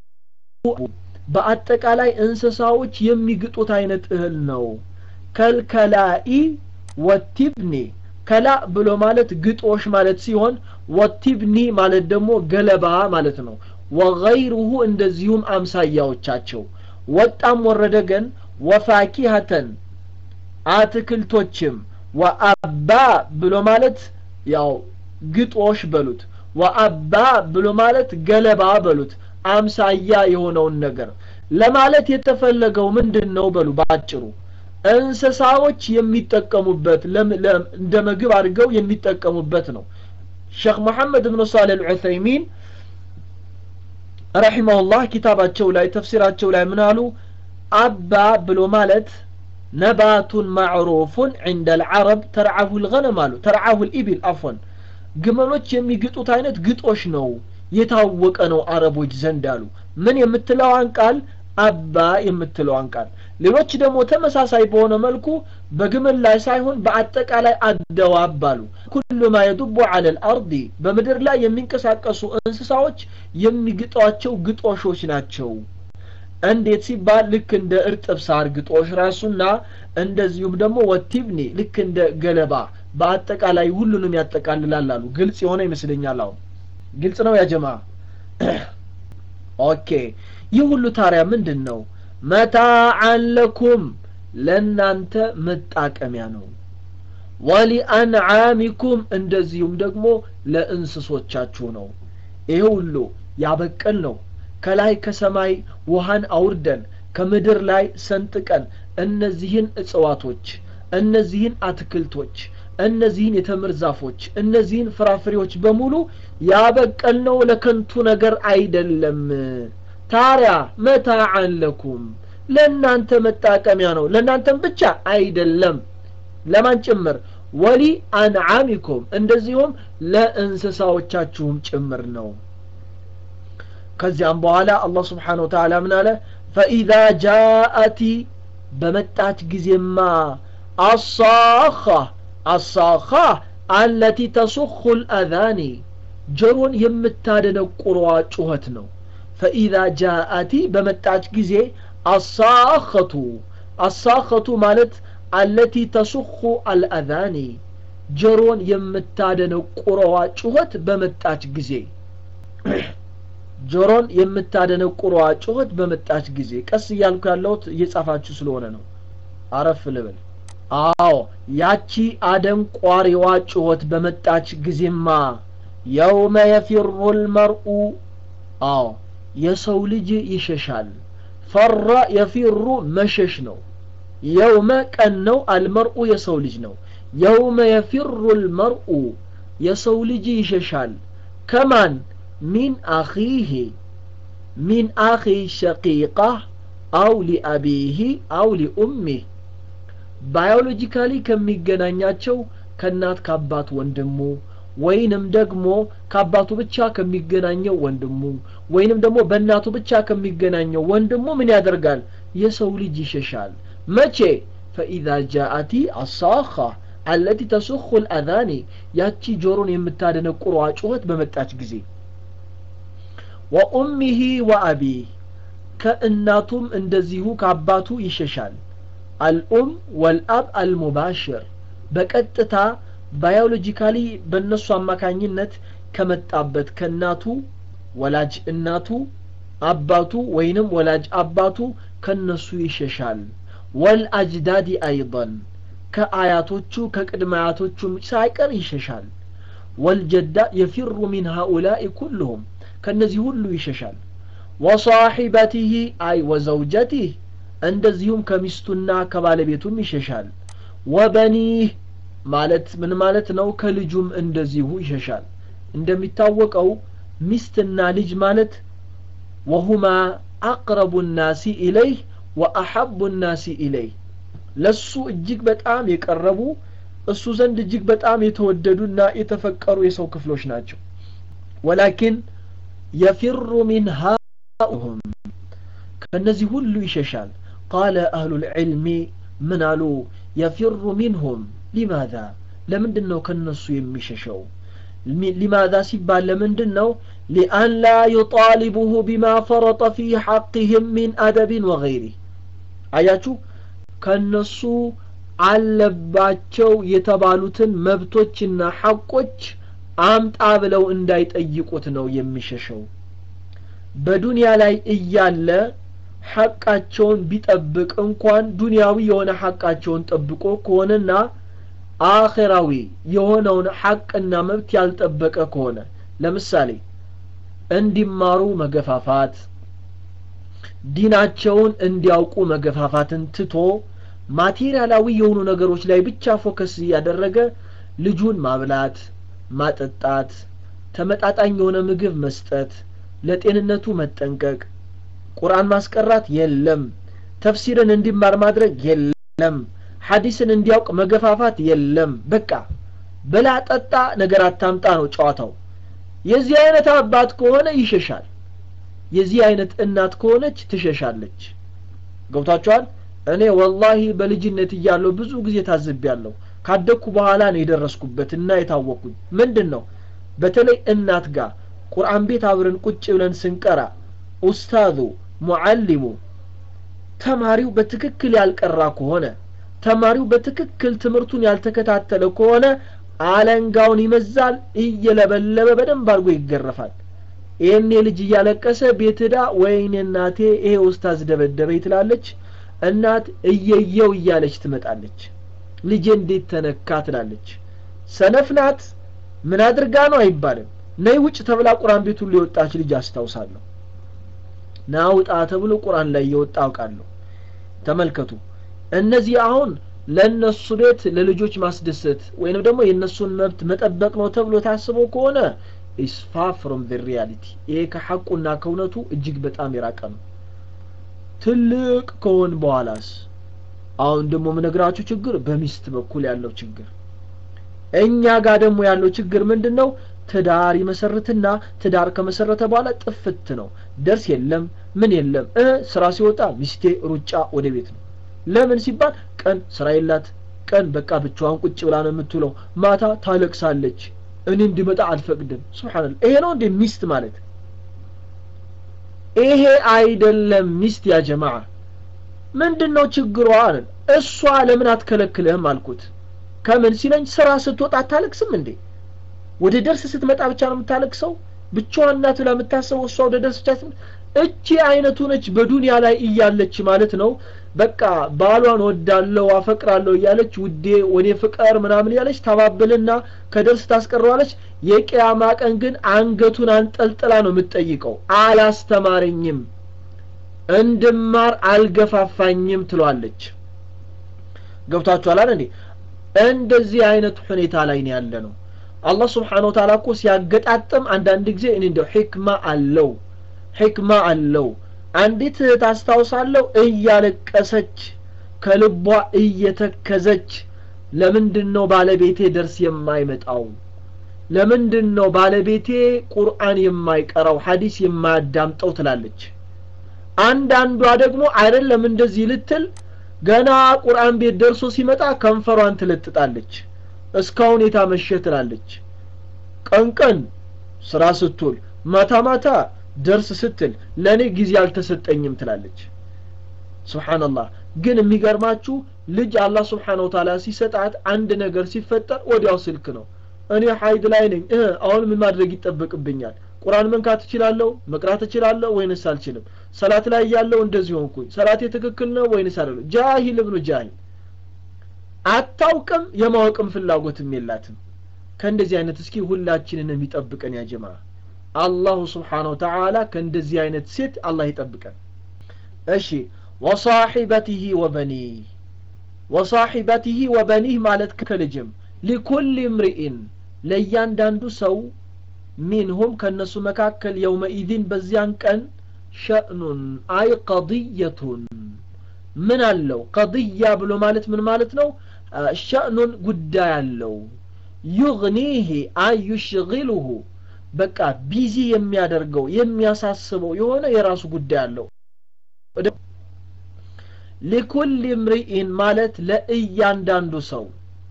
በአጠቃላይ እንስሳዎች የሚግጡት አይነት እህል ነው ከልከላኢ ወቲብኒ ከላ ብሎ ማለት ግጦሽ ማለት ሲሆን ወቲብኒ ማለት ደግሞ ገለባ ማለት ነው ወገይሩሁ እንደዚሁም አምሳያዎቻቸው ወጣም ወረደ ግን ወፋኪሀተን አትክልቶችም ወአባ ብሎ ማለት ያው ግጦሽ በሉት ወአባ ብሎ ማለት ገለባ በሉት አምሳያ የሆነውን ነገር ለማለት የተፈለገው ምንድን ነው በሉ ባጭሩ እንስሳዎች የሚጠቀሙበት እንደ ምግብ አድርገው የሚጠቀሙበት ነው ሼክ መሐመድ ብን ሳሌ ልዑሰይሚን ረሒመሁላህ ኪታባቸው ላይ ተፍሲራቸው ላይ ምን አሉ አባ ብሎ ማለት ነባቱን ማዕሩፉን ዕንደ ልዓረብ ተርዓሁ ልገነም አሉ ተርዓሁ ልኢቢል አፎን ግመሎች የሚግጡት አይነት ግጦሽ ነው የታወቀ ነው አረቦች ዘንድ አሉ ምን የምትለዋን ቃል አባ የምትለዋን ቃል ሌሎች ደግሞ ተመሳሳይ በሆነ መልኩ በግመል ላይ ሳይሆን በአጠቃላይ አደዋብ አሉ ኩሉ ማ የዱቡ አለ ልአርዲ በምድር ላይ የሚንቀሳቀሱ እንስሳዎች የሚግጧቸው ግጦሾች ናቸው እንዴት ሲባል ልክ እንደ እርጥብ ሳር ግጦሽ ራሱና እንደዚሁም ደግሞ ወቲብኒ ልክ እንደ ገለባ በአጠቃላይ ሁሉንም ያጠቃልላል አሉ ግልጽ የሆነ ይመስለኛል አሁን ግልጽ ነው ያጀማ ኦኬ ይህ ሁሉ ታሪያ ምንድን ነው መታዓን ለኩም ለእናንተ መጣቀሚያ ነው ወሊአንዓሚኩም እንደዚሁም ደግሞ ለእንስሶቻችሁ ነው ይሄ ሁሉ ያበቀል ነው ከላይ ከሰማይ ውሃን አውርደን ከምድር ላይ ሰንጥቀን እነዚህን እጽዋቶች እነዚህን አትክልቶች እነዚህን የተምር ዛፎች እነዚህን ፍራፍሬዎች በሙሉ ያበቀልነው ለከንቱ ነገር አይደለም ታሪያ መታዓን ለኩም ለእናንተ መጣቀሚያ ነው ለእናንተም ብቻ አይደለም ለማን ጭምር ወሊ አንዓሚኩም እንደዚሁም ለእንስሳዎቻችሁም ጭምር ነው ከዚያም በኋላ አላህ ስብሓን ወተላ ምን አለ ፈኢዛ ጃአቲ በመጣች ጊዜማ አሳኻ አሳኻ አለቲ ተሱኹ ልአዛኒ ጆሮን የምታደነቁረዋ ጩኸት ነው ፈኢዛ ጃአቲ በመጣች ጊዜ አሳኸቱ አሳኸቱ ማለት አለቲ ተሱኹ አልአዛኒ ጆሮን የምታደነቁረዋ ጩኸት በመጣች ጊዜ ጆሮን የምታደነቁረዋ ጩኸት በመጣች ጊዜ ቀስ እያልኩ ያለሁት እየጻፋችሁ ስለሆነ ነው አረፍ ልብል አዎ ያቺ አደንቋሪዋ ጩኸት በመጣች ጊዜማ የውመ የፊሩ ልመርኡ አዎ የሰው ልጅ ይሸሻል ፈራ የፊሩ መሸሽ ነው የውመ ቀን ነው አልመርኡ የሰው ልጅ ነው የውመ የፊሩ ልመርኡ የሰው ልጅ ይሸሻል ከማን ሚን አኺህ ሚን አኺ ሸቂቃህ አው ሊአቢህ አው ሊኡሚህ ባዮሎጂካሊ ከሚገናኛቸው ከእናት ከአባት ወንድሙ ወይንም ደግሞ ከአባቱ ብቻ ከሚገናኘው ወንድሙ ወይንም ደግሞ በእናቱ ብቻ ከሚገናኘው ወንድሙ ምን ያደርጋል የሰው ልጅ ይሸሻል መቼ ፈኢዛ ጃአቲ አሳኻ አለቲ ተሱኹ ልአዛኒ ያቺ ጆሮን የምታደነቁሯ ጩኸት በመጣች ጊዜ ወኡሚሂ ወአቢህ ከእናቱም እንደዚሁ ከአባቱ ይሸሻል አልኡም ወልአብ አልሙባሽር በቀጥታ ባዮሎጂካሊ በእነሱ አማካኝነት ከመጣበት ከእናቱ ወላጅ እናቱ አባቱ ወይንም ወላጅ አባቱ ከነሱ ይሸሻል ወልአጅዳዲ አይضን ከአያቶቹ ከቅድመ አያቶቹም ሳይቀር ይሸሻል ወልጀዳ የፊሩ ሚን ሃኡላኢ ኩልሁም ከነዚህ ሁሉ ይሸሻል ወሳሒበቲህ አይ ወዘውጀቲህ እንደዚሁም ከሚስቱና ከባለቤቱም ይሸሻል ወበኒህ ማለት ምን ማለት ነው ከልጁም እንደዚሁ ይሸሻል እንደሚታወቀው ሚስትና ልጅ ማለት ወሁማ አቅረቡ ናሲ ኢለይህ ወአሐቡ ናሲ ኢለይህ ለሱ እጅግ በጣም የቀረቡ እሱ ዘንድ እጅግ በጣም የተወደዱና የተፈቀሩ የሰው ክፍሎች ናቸው ወላኪን የፊሩ ሚን ሃኡሁም ከእነዚህ ሁሉ ይሸሻል ቃለ አህሉ ልዕልሚ ምን አሉ የፊሩ ሚንሁም ሊማዛ ለምንድን ነው ከነሱ የሚሸሸው ሊማዛ ሲባል ለምንድን ነው ሊአን ላ ዩጣሊቡሁ ቢማ ፈረጠ ፊ ሐቅህም ሚን አደብን ወገይሪህ አያችሁ ከነሱ አለባቸው የተባሉትን መብቶችና ሐቆች አምጣ ብለው እንዳይጠይቁት ነው የሚሸሸው በዱንያ ላይ እያለ ሐቃቸውን ቢጠብቅ እንኳን ዱንያዊ የሆነ ሐቃቸውን ጠብቆ ከሆነና አኼራዊ የሆነውን ሐቅና መብት ያልጠበቀ ከሆነ ለምሳሌ እንዲማሩ መገፋፋት ዲናቸውን እንዲያውቁ መገፋፋትን ትቶ ማቴሪያላዊ የሆኑ ነገሮች ላይ ብቻ ፎከስ እያደረገ ልጁን ማብላት ማጠጣት ተመጣጣኝ የሆነ ምግብ መስጠት ለጤንነቱ መጠንቀቅ ቁርአን ማስቀራት የለም ተፍሲርን እንዲማር ማድረግ የለም ሐዲስን እንዲያውቅ መገፋፋት የለም በቃ በላ ጠጣ ነገር አታምጣ ነው ጨዋታው የዚህ አይነት አባት ከሆነ ይሸሻል የዚህ አይነት እናት ከሆነች ትሸሻለች ገብቷቸዋል እኔ ወላሂ በልጅነት እያለሁ ብዙ ጊዜ ታዝቤያለሁ ካደግኩ በኋላ ነው የደረስኩበት እና የታወቅኩኝ ምንድን ነው በተለይ እናት ጋር ቁርአን ቤት አብረን ቁጭ ብለን ስንቀራ ኡስታዙ ሙዓሊሙ ተማሪው በትክክል ያልቀራ ከሆነ ተማሪው በትክክል ትምህርቱን ያልተከታተለ ከሆነ አለንጋውን ይመዛል እየለበለበ በደንብ አድርጎ ይገረፋል ይህኔ ልጅ እያለቀሰ ቤት ዳ ወይኔ እናቴ ይሄ ኡስታዝ ደበደበኝ ትላለች እናት እየየው እያለች ትመጣለች ልጄ እንዴት ተነካ ትላለች ሰነፍ ናት ምን አድርጋ ነው አይባልም ነይ ውጭ ተብላ ቁርአን ቤት ሁሉ የወጣች ልጅ አስታውሳለሁ ናውጣ ተብሎ ቁርአን ላይ እየወጣ አውቃለሁ ተመልከቱ እነዚህ አሁን ለእነሱ ቤት ለልጆች ማስደሰት ወይንም ደግሞ የእነሱን መብት መጠበቅ ነው ተብሎ ታስቦ ከሆነ ኢስፋ ፍሮም ዘ ሪያሊቲ ይሄ ከሐቁና ከእውነቱ እጅግ በጣም የራቀ ነው ትልቅ ከሆን በኋላስ አሁን ደግሞ የምነግራችሁ ችግር በሚስት በኩል ያለው ችግር እኛ ጋር ደግሞ ያለው ችግር ምንድን ነው ትዳር ይመሰርትና ትዳር ከመሰረተ በኋላ ጥፍት ነው ደርስ የለም ምን የለም እ ስራ ሲወጣ ሚስቴ ሩጫ ወደ ቤት ነው ለምን ሲባል ቀን ስራ የላት ቀን በቃ ብቻዋን ቁጭ ብላ ነው የምትውለው ማታ ታለቅሳለች እኔ እንዲመጣ አልፈቅድም ስብሓንላ ይሄ ነው እንዴ ሚስት ማለት ይሄ አይደለም ሚስት ያ ጀማዓ ምንድን ነው ችግሯ አለን እሷ ለምን አትከለክልህም አልኩት ከምን ሲለኝ ስራ ስትወጣ አታለቅስም እንዴ ወደ ደርስ ስትመጣ ብቻ ነው የምታለቅሰው ብቻዋን ናት ብላ የምታስበው እሷ ወደ ደርስ ብቻ እቺ አይነቱ ነች በዱንያ ላይ እያለች ማለት ነው በቃ ባሏን ወዳለው አፈቅራለሁ እያለች ውዴ ወኔ ፍቀር ምናምን እያለች ታባብልና ከደርስ ታስቀረዋለች የቅያማ ቀን ግን አንገቱን አንጠልጥላ ነው የምትጠይቀው አላስተማረኝም እንድማር አልገፋፋኝም ትሏለች ገብቷችኋል አይደል እንዴ እንደዚህ አይነት ሁኔታ ላይ ነው ያለ ነው አላህ ስብሓን ወተዓላ እኮ ሲያገጣጥም አንዳንድ ጊዜ እኔ እንደው ሕክማ አለው ሕክማ አለው አንዲት እህት አስታውሳለሁ እያለቀሰች ከልቧ እየተከዘች ለምንድን ነው ባለቤቴ ደርስ የማይመጣው ለምንድን ነው ባለቤቴ ቁርአን የማይቀራው ሐዲስ የማያዳምጠው ትላለች አንዳንዷ ደግሞ አይደለም እንደዚህ ልትል ገና ቁርአን ቤት ደርሶ ሲመጣ ከንፈሯን ትለጥጣለች እስካሁን የታመሸ ትላለች ቀን ቀን ስራ ስትውል ማታ ማታ ደርስ ስትል ለእኔ ጊዜ አልተሰጠኝም ትላለች ስብሓንላህ ግን የሚገርማችሁ ልጅ አላህ ስብሓን ወተላ ሲሰጣት አንድ ነገር ሲፈጠር ወዲያው ስልክ ነው እኔ ሀይድ ላይ ነኝ እ አሁን ምን ማድረግ ይጠበቅብኛል ቁርአን መንካት እችላለሁ መቅራት እችላለሁ ወይንስ አልችልም ሰላት ላይ ያለው እንደዚህ ሆንኩኝ ሰላቴ ትክክል ነው ወይንስ አይደለም ጃሂል እብኑ ጃሂል አታውቅም የማወቅም ፍላጎትም የላትም ከእንደዚህ አይነት እስኪ ሁላችንን የሚጠብቀን ያ ጀማ አላሁ ስብሓን ወተዓላ ከእንደዚህ አይነት ሴት አላህ ይጠብቀን እሺ ወሳሒበቲህ ወበኒህ ወሳሒበቲህ ወበኒህ ማለት ከልጅም ሊኩል እምርኢን ለእያንዳንዱ ሰው ሚንሁም ከእነሱ መካከል የውመኢድን በዚያን ቀን ሸእኑን አይ ቀضየቱን ምን አለው ቀضያ ብሎ ማለት ምን ማለት ነው ሸእኑን ጉዳይ አለው ዩግኒህ አይ ዩሽግሉሁ በቃ ቢዚ የሚያደርገው የሚያሳስበው የሆነ የራሱ ጉዳይ አለው ሊኩል እምርኢን ማለት ለእያንዳንዱ ሰው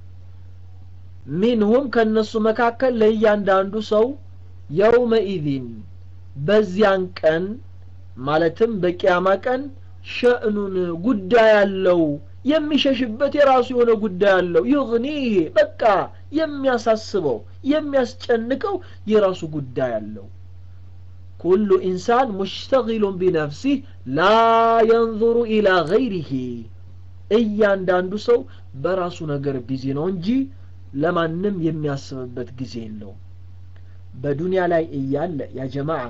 ሚንሁም ከእነሱ መካከል ለእያንዳንዱ ሰው የውመኢዚን በዚያን ቀን ማለትም በቅያማ ቀን ሸእኑን ጉዳይ አለው የሚሸሽበት የራሱ የሆነ ጉዳይ አለው ይግኒህ በቃ የሚያሳስበው የሚያስጨንቀው የራሱ ጉዳይ አለው ኩሉ ኢንሳን ሙሽተጊሉን ቢነፍሲህ ላ የንظሩ ኢላ ገይሪህ እያንዳንዱ ሰው በራሱ ነገር ቢዚ ነው እንጂ ለማንም የሚያስብበት ጊዜ የለው በዱንያ ላይ እያለ ያ ጀማዓ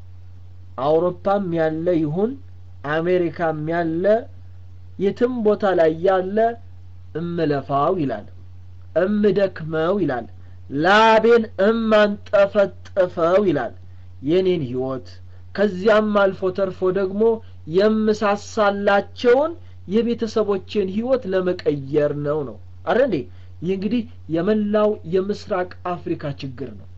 አውሮፓም ያለ ይሁን አሜሪካም ያለ የትም ቦታ ላይ ያለ እምለፋው ይላል እምደክመው ይላል ላቤን እማንጠፈጥፈው ይላል የኔን ህይወት ከዚያም አልፎ ተርፎ ደግሞ የምሳሳላቸውን የቤተሰቦችን ህይወት ለመቀየር ነው ነው አረ እንዴ ይህ እንግዲህ የመላው የምስራቅ አፍሪካ ችግር ነው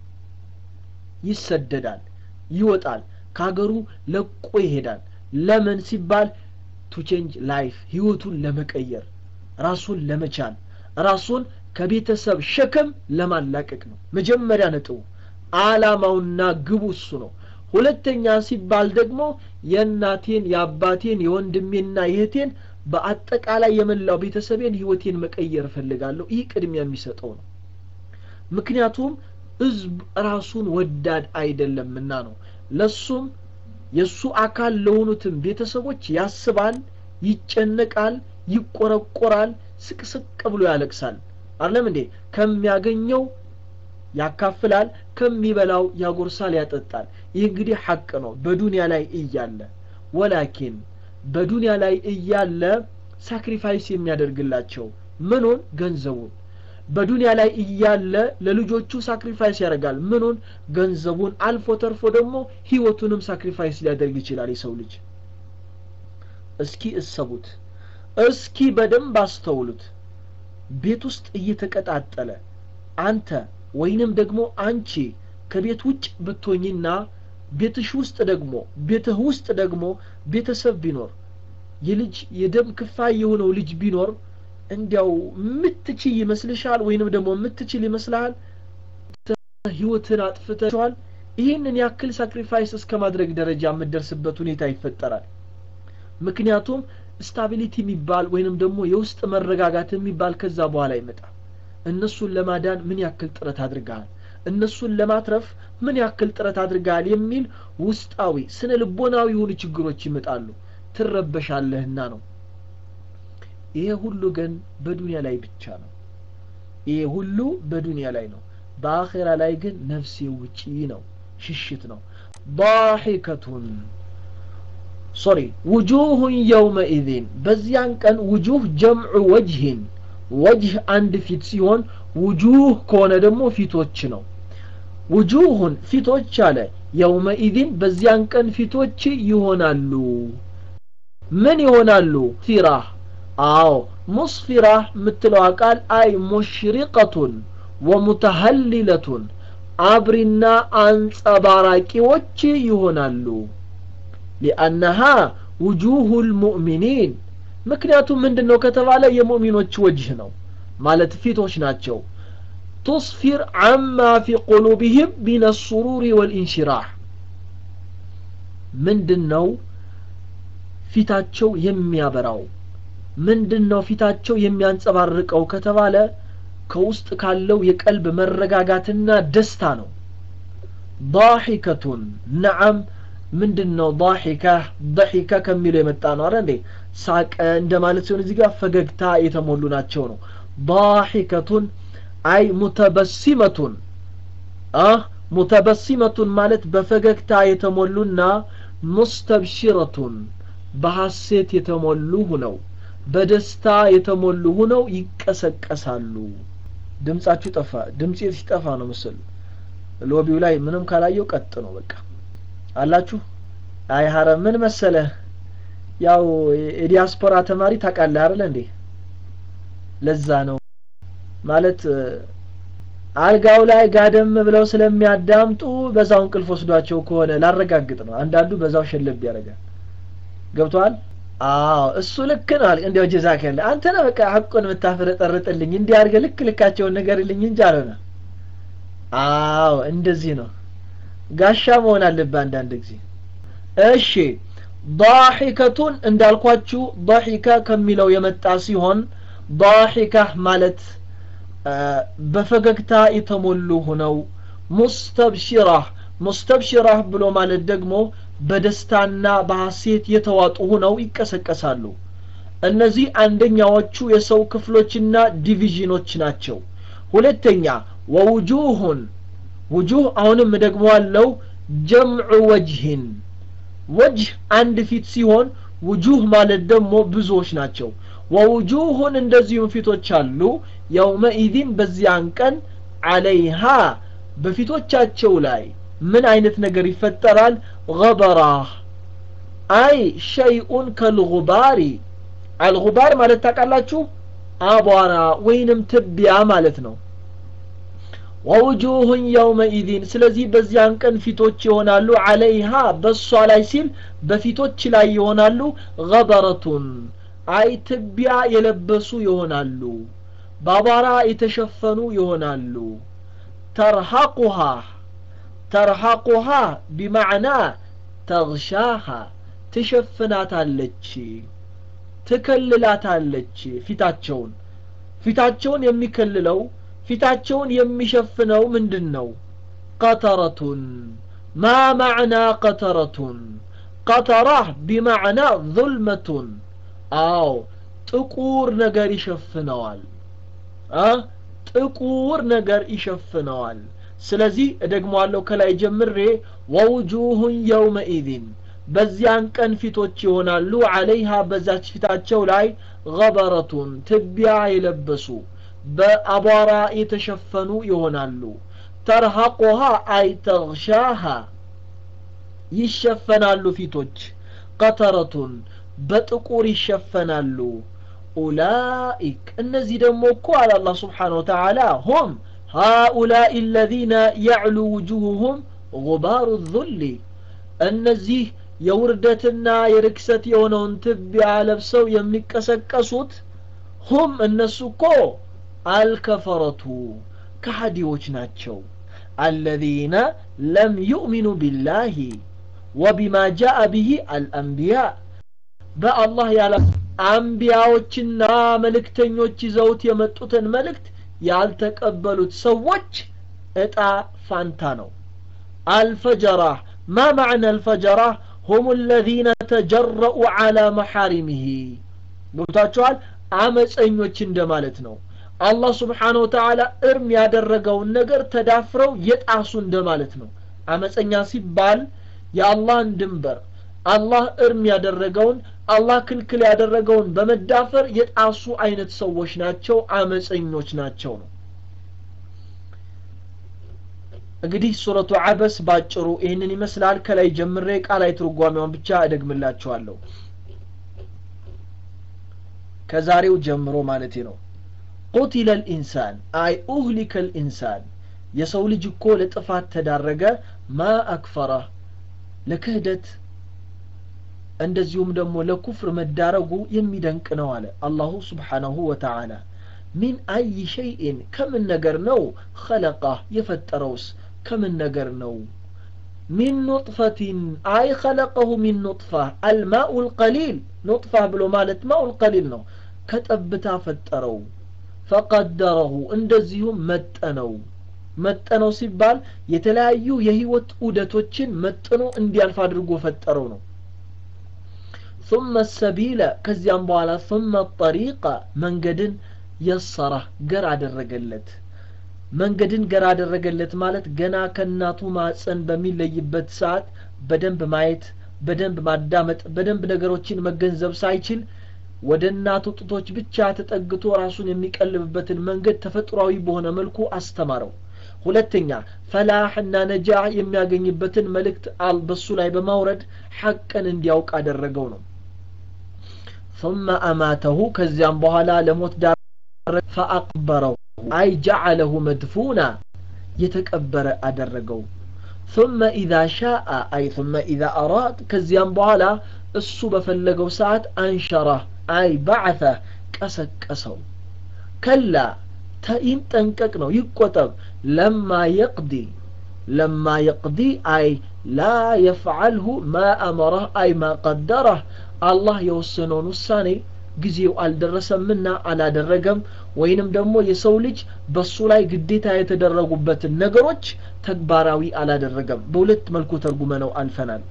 ይሰደዳል ይወጣል ከሀገሩ ለቆ ይሄዳል ለምን ሲባል ቱ ቼንጅ ላይፍ ህይወቱን ለመቀየር ራሱን ለመቻል ራሱን ከቤተሰብ ሸክም ለማላቀቅ ነው መጀመሪያ ነጥቡ አላማውና ግቡ እሱ ነው ሁለተኛ ሲባል ደግሞ የእናቴን የአባቴን የወንድሜና የእህቴን በአጠቃላይ የመላው ቤተሰቤን ህይወቴን መቀየር እፈልጋለሁ ይህ ቅድሚያ የሚሰጠው ነው ምክንያቱም ህዝብ ራሱን ወዳድ አይደለምና ነው ለሱም የእሱ አካል ለሆኑትም ቤተሰቦች ያስባል ይጨነቃል ይቆረቆራል ስቅስቅ ብሎ ያለቅሳል አለም እንዴ ከሚያገኘው ያካፍላል ከሚበላው ያጎርሳል ያጠጣል ይህ እንግዲህ ሐቅ ነው በዱንያ ላይ እያለ ወላኪን በዱንያ ላይ እያለ ሳክሪፋይስ የሚያደርግላቸው ምኑን ገንዘቡን በዱንያ ላይ እያለ ለልጆቹ ሳክሪፋይስ ያደርጋል ምኑን ገንዘቡን አልፎ ተርፎ ደግሞ ህይወቱንም ሳክሪፋይስ ሊያደርግ ይችላል የሰው ልጅ እስኪ እሰቡት እስኪ በደንብ አስተውሉት ቤት ውስጥ እየተቀጣጠለ አንተ ወይንም ደግሞ አንቺ ከቤት ውጭ ብትሆኝና ቤትሽ ውስጥ ደግሞ ቤትህ ውስጥ ደግሞ ቤተሰብ ቢኖር የልጅ የደም ክፋይ የሆነው ልጅ ቢኖር እንዲያው ምትችል ይመስልሻል ወይንም ደግሞ ምትችል ይመስልሃል ህይወትን አጥፍተዋል ይህንን ያክል ሳክሪፋይስ እስከ ማድረግ ደረጃ የምደርስበት ሁኔታ ይፈጠራል ምክንያቱም ስታቢሊቲ የሚባል ወይንም ደግሞ የውስጥ መረጋጋት የሚባል ከዛ በኋላ ይመጣል እነሱን ለማዳን ምን ያክል ጥረት አድርገሃል እነሱን ለማትረፍ ምን ያክል ጥረት አድርገሃል የሚል ውስጣዊ ስነ ልቦናዊ የሆኑ ችግሮች ይመጣሉ ትረበሻለህና ነው ይሄ ሁሉ ግን በዱንያ ላይ ብቻ ነው ይሄ ሁሉ በዱንያ ላይ ነው በአኼራ ላይ ግን ነፍሴ ውጪ ነው ሽሽት ነው ضاحكة ሶሪ ውጁሁን የውመኢዝን በዚያን ቀን ውጁህ ጀምዑ ወጅህን ወጅህ አንድ ፊት ሲሆን ውጁህ ከሆነ ደግሞ ፊቶች ነው ውጁሁን ፊቶች አለ የውመኢዝን በዚያን ቀን ፊቶች ይሆናሉ ምን ይሆናሉ ፊራህ አዎ ሙስፊራህ የምትለዋ ቃል አይ ሙሽሪቀቱን ወሙተሀሊለቱን አብሪና አንጸባራቂዎች ይሆናሉ ሊአነሃ ውጁሁ ልሙእሚኒን ምክንያቱም ምንድን ነው ከተባለ የሙእሚኖች ወጅህ ነው ማለት ፊቶች ናቸው ቱስፊር አማ ፊ ቁሉብህም ሚን ሱሩሪ ወልኢንሽራህ ምንድን ነው ፊታቸው የሚያበራው ምንድን ነው ፊታቸው የሚያንጸባርቀው ከተባለ ከውስጥ ካለው የቀልብ መረጋጋትና ደስታ ነው ضاحكة ነዓም ምንድን ነው ضاحكة ضحكة ከሚለው የመጣ ነው አረ እንዴ ሳቀ እንደማለት ሲሆን እዚህ ጋር ፈገግታ የተሞሉ ናቸው ነው ضاحكة አይ ሙተበሲመቱን አህ ሙተበሲመቱን ማለት በፈገግታ የተሞሉና ሙስተብሽረቱን በሐሴት የተሞሉ ሁነው በደስታ የተሞሉ ሁነው ይቀሰቀሳሉ ድምጻችሁ ጠፋ ድምጼ ሲጠፋ ነው ምስል ሎቢው ላይ ምንም ካላየው ቀጥ ነው በቃ አላችሁ አይ ሀረም ምን መሰለ ያው የዲያስፖራ ተማሪ ታውቃለህ አይደል እንዴ ለዛ ነው ማለት አልጋው ላይ ጋደም ብለው ስለሚያዳምጡ በዛው እንቅልፍ ወስዷቸው ከሆነ ላረጋግጥ ነው አንዳንዱ በዛው ሸለብ ያደርጋል ገብቷል አዎ እሱ ልክ ነው እንዲያው ጀዛከለ አንተ ነህ በቃ ሐቁን የምታፈረጠርጥልኝ እንዲህ አድርገህ ልክ ልካቸውን ንገርልኝ እንጂ አልሆነ አዎ እንደዚህ ነው ጋሻ መሆን አለብህ አንዳንድ ጊዜ እሺ ضاحكቱን እንዳልኳችሁ ضحከ ከሚለው የመጣ ሲሆን ضاحከ ማለት በፈገግታ የተሞሉ ሆነው ሙስተብሽራህ ሙስተብሽራህ ብሎ ማለት ደግሞ በደስታና በሐሴት የተዋጡ ሆነው ይቀሰቀሳሉ እነዚህ አንደኛዎቹ የሰው ክፍሎችና ዲቪዥኖች ናቸው ሁለተኛ ወውጁሁን ውጁህ አሁንም ደግሞ አለው ጀምዑ ወጅህን ወጅህ አንድ ፊት ሲሆን ውጁህ ማለት ደግሞ ብዙዎች ናቸው ወውጁሁን እንደዚሁም ፊቶች አሉ የውመኢዚን በዚያን ቀን አለይሃ በፊቶቻቸው ላይ ምን አይነት ነገር ይፈጠራል ገበራህ አይ ሸይኡን ከልጉባሪ አልጉባር ማለት ታውቃላችሁ አቧራ ወይንም ትቢያ ማለት ነው ወውጁሁን የውመኢዚን ስለዚህ በዚያን ቀን ፊቶች ይሆናሉ አለይሃ በእሷ ላይ ሲል በፊቶች ላይ ይሆናሉ ገበረቱን አይ ትቢያ የለበሱ ይሆናሉ በአቧራ የተሸፈኑ ይሆናሉ ተርሐቁሃ ተርሐቁሃ ቢማዕና ተግሻሃ ትሸፍናታለች ትከልላታለች ፊታቸውን ፊታቸውን የሚከልለው ፊታቸውን የሚሸፍነው ምንድን ነው ቀተረቱን ማ ማዕና ቀተረቱን ቀተራህ ቢማዕና ظልመቱን አዎ ጥቁር ነገር ይሸፍነዋል ጥቁር ነገር ይሸፍነዋል ስለዚህ እደግመዋለሁ ከላይ ጀምሬ ወውጁሁን የውመኢዝን በዚያን ቀን ፊቶች ይሆናሉ አለይሃ በዛች ፊታቸው ላይ ገበረቱን ትቢያ የለበሱ በአቧራ የተሸፈኑ ይሆናሉ ተርሐቁሃ አይ ተግሻሃ ይሸፈናሉ ፊቶች ቀተረቱን በጥቁር ይሸፈናሉ ኡላኢክ እነዚህ ደግሞ እኮ አለ አላህ ስብሓን ወተዓላ ሁም ሃኡላኢ አለዚነ ያዕሉ ውጁሁሁም ጉባሩ ዙሊ እነዚህ የውርደትና የርክሰት የሆነውን ትቢያ ለብሰው የሚቀሰቀሱት ሁም እነሱ እኮ አልከፈረቱ ከሃዲዎች ናቸው አለዚነ ለም ዩእሚኑ ቢላሂ ወቢማ ጃአ ብሂ አልአንቢያ በአላህ ያላ አንቢያዎችና መልእክተኞች ይዘውት የመጡትን መልእክት ያልተቀበሉት ሰዎች እጣ ፋንታ ነው አልፈጀራህ ማ ማዕና አልፈጀራህ هم الذين تجرؤوا على محارمه ገብታችኋል አመፀኞች እንደማለት ነው አላህ ስብሓን ወተዓላ እርም ያደረገውን ነገር ተዳፍረው የጣሱ እንደማለት ነው አመፀኛ ሲባል የአላህን ድንበር አላህ እርም ያደረገውን አላህ ክልክል ያደረገውን በመዳፈር የጣሱ አይነት ሰዎች ናቸው አመፀኞች ናቸው ነው እንግዲህ ሱረቱ አበስ ባጭሩ ይህንን ይመስላል ከላይ ጀምሬ ቃላይ ትርጓሜውን ብቻ እደግምላችኋለሁ ከዛሬው ጀምሮ ማለቴ ነው ቁቲለ ልኢንሳን አይ ኡህሊከ ልኢንሳን የሰው ልጅ እኮ ለጥፋት ተዳረገ ማ አክፈራ ለክህደት እንደዚሁም ደግሞ ለኩፍር መዳረጉ የሚደንቅ ነው አለ አላሁ ስብሓናሁ ወተዓላ ሚን አይ ሸይእን ከምን ነገር ነው ኸለቃህ የፈጠረውስ ከምን ነገር ነው ሚን ኑጥፈቲን አይ ኸለቀሁ ሚን ኑጥፋ አልማኡ ልቀሊል ኑጥፋ ብሎ ማለት ማኡ ልቀሊል ነው ከጠብታ ፈጠረው ፈቀደረሁ እንደዚሁም መጠነው መጠነው ሲባል የተለያዩ የህይወት ዑደቶችን መጥኖ እንዲያልፍ አድርጎ ፈጠረው ነው ثم السبيل ከዚያም በኋላ ثم الطريق መንገድን የሰራ ገር አደረገለት መንገድን ገር አደረገለት ማለት ገና ከእናቱ ማፀን በሚለይበት ሰዓት በደንብ ማየት በደንብ ማዳመጥ በደንብ ነገሮችን መገንዘብ ሳይችል ወደ እናቱ ጡቶች ብቻ ተጠግቶ ራሱን የሚቀልብበትን መንገድ ተፈጥሯዊ በሆነ መልኩ አስተማረው ሁለተኛ ፈላሕና ነጃህ የሚያገኝበትን መልእክት በሱ ላይ በማውረድ ሐቅን እንዲያውቅ አደረገው ነው ثم أماته كزيان بوهلا لموت دار فأقبره أي جعله مدفونا يتكبر أدرقو ثم إذا شاء أي ثم إذا أراد كزيان بوهلا الصوب فلقو ساعة أنشره أي بعثه كسك كسو كلا تئين تنككنو يكوتب لما يقضي لما يقضي أي لا يفعله ما أمره أي ما قدره الله يوسنون الثاني ጊዜው አልደረሰምና አላደረገም ወይንም ደግሞ የሰው ልጅ በሱ ላይ ግዴታ የተደረጉበትን ነገሮች ተግባራዊ አላደረገም በሁለት መልኩ ተርጉመ ነው አልፈናል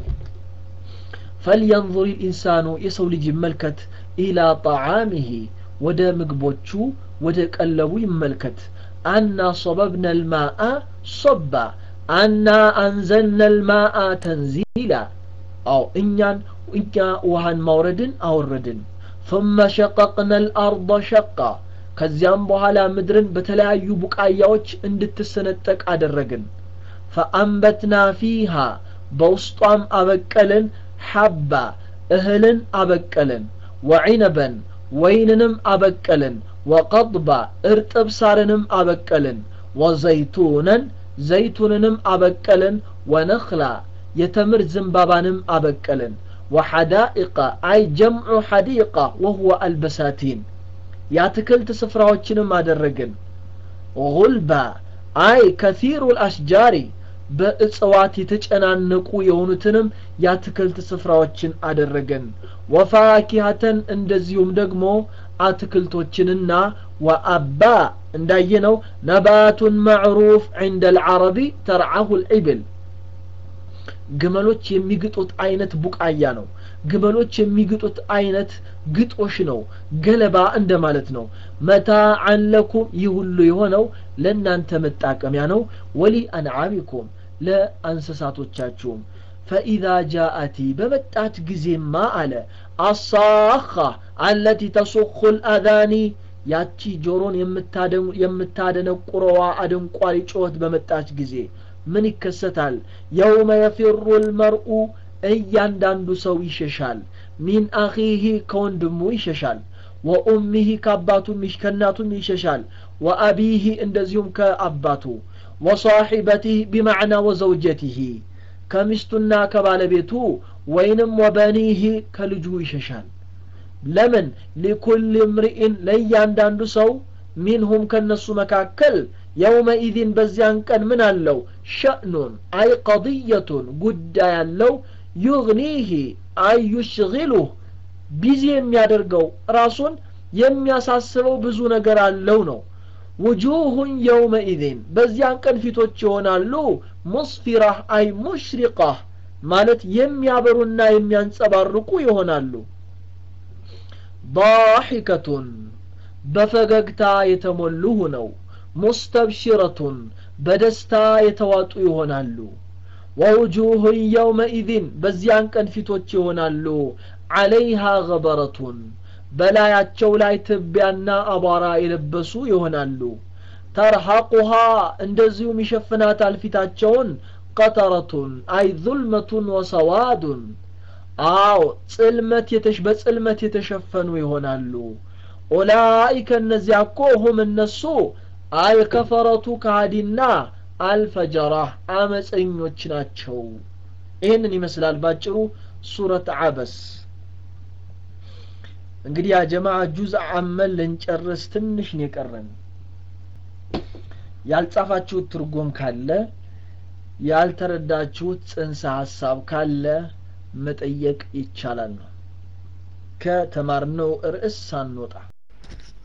ፈልየንظር ልኢንሳኑ የሰው ልጅ ይመልከት ኢላ ጣዓሚሂ ወደ ምግቦቹ ወደ ቀለቡ ይመልከት አና ሶበብነ ልማአ ሶባ አና አንዘልነ ልማአ ተንዚላ አው እኛን እኛ ውሃን ማውረድን አወረድን ثم شققنا الأرض شقا ከዚያም በኋላ ምድርን በተለያዩ ቡቃያዎች እንድትሰነጠቅ አደረግን ፈአንበትና ፊሃ በውስጧም አበቀልን ሐባ እህልን አበቀልን ወዒነበን ወይንንም አበቀልን ወቀضባ እርጥብ ሳርንም አበቀልን ወዘይቱነን ዘይቱንንም አበቀልን ወነኽላ የተምር ዝንባባንም አበቀልን وحدائق أي جمع حديقة وهو البساتين ياتكلت سفراوچንም አደረግን غلبا أي كثير الأشجار በእጽዋት የተጨናነቁ የሆኑትንም የአትክልት ስፍራዎችን አደረገን ወፋኪሀተን እንደዚሁም ደግሞ አትክልቶችንና ወአባ እንዳየነው ነባቱን መዕሩፍ ዕንደ ልዓረቢ ተርዓሁ ልዕብል ግመሎች የሚግጡት አይነት ቡቃያ ነው ግመሎች የሚግጡት አይነት ግጦሽ ነው ገለባ እንደማለት ነው መታዓን ለኩም ይህ ሁሉ የሆነው ለእናንተ መጣቀሚያ ነው ወሊ አንዓሚኩም ለእንስሳቶቻችሁም ፈኢዛ ጃአቲ በመጣች ጊዜማ አለ አሳኻ አለቲ ተሱኹ ልአዛኒ ያቺ ጆሮን የምታደነቁረዋ አደንቋሪ ጩኸት በመጣች ጊዜ ምን ይከሰታል የውመ የፊሩ ልመርኡ እያንዳንዱ ሰው ይሸሻል ሚን አኺህ ከወንድሙ ይሸሻል ወኡሚህ ከአባቱም ከእናቱም ይሸሻል ወአቢህ እንደዚሁም ከአባቱ ወሳሒበቲህ ቢማዕና ወዘውጀቲህ ከሚስቱና ከባለቤቱ ወይንም ወበኒህ ከልጁ ይሸሻል ለምን ሊኩል እምርኢን ለእያንዳንዱ ሰው ሚንሁም ከነሱ መካከል የውመኢዝን በዚያን ቀን ምን አለው ሸእኑን አይ ቀضየቱን ጉዳይ አለው ዩግኒህ አይ ዩሽግሉህ ቢዚ የሚያደርገው ራሱን የሚያሳስበው ብዙ ነገር አለው ነው ውጁሁን የውመኢዝን በዚያን ቀን ፊቶች ይሆናሉ ሙስፊራህ አይ ሙሽሪቃህ ማለት የሚያበሩና የሚያንጸባርቁ ይሆናሉ ضاحكቱን በፈገግታ የተሞሉ ሆነው ሙስተብሽረቱን በደስታ የተዋጡ ይሆናሉ ወውጁሁን የውመኢዝን በዚያን ቀን ፊቶች ይሆናሉ ዓለይሃ ገበረቱን በላያቸው ላይ ትቢያና አቧራ የለበሱ ይሆናሉ ተርሐቁሃ እንደዚሁም ይሸፍናታል ፊታቸውን ቀጠረቱን አይ ዙልመቱን ወሰዋዱን አዎ ጽልመት በጽልመት የተሸፈኑ ይሆናሉ ኡላኢከ እነዚያ እኮ ሁም እነሱ አልከፈረቱ ካሃዲና አልፈጀራህ አመፀኞች ናቸው ይህንን ይመስላል ባጭሩ ሱረት አበስ እንግዲህ ያ ጀማዓ ጁዝ አመል ልንጨርስ ትንሽ ነው የቀረን ያልጻፋችሁት ትርጉም ካለ ያልተረዳችሁት ጽንሰ ሀሳብ ካለ መጠየቅ ይቻላል ነው ከተማርነው ርዕስ ሳንወጣ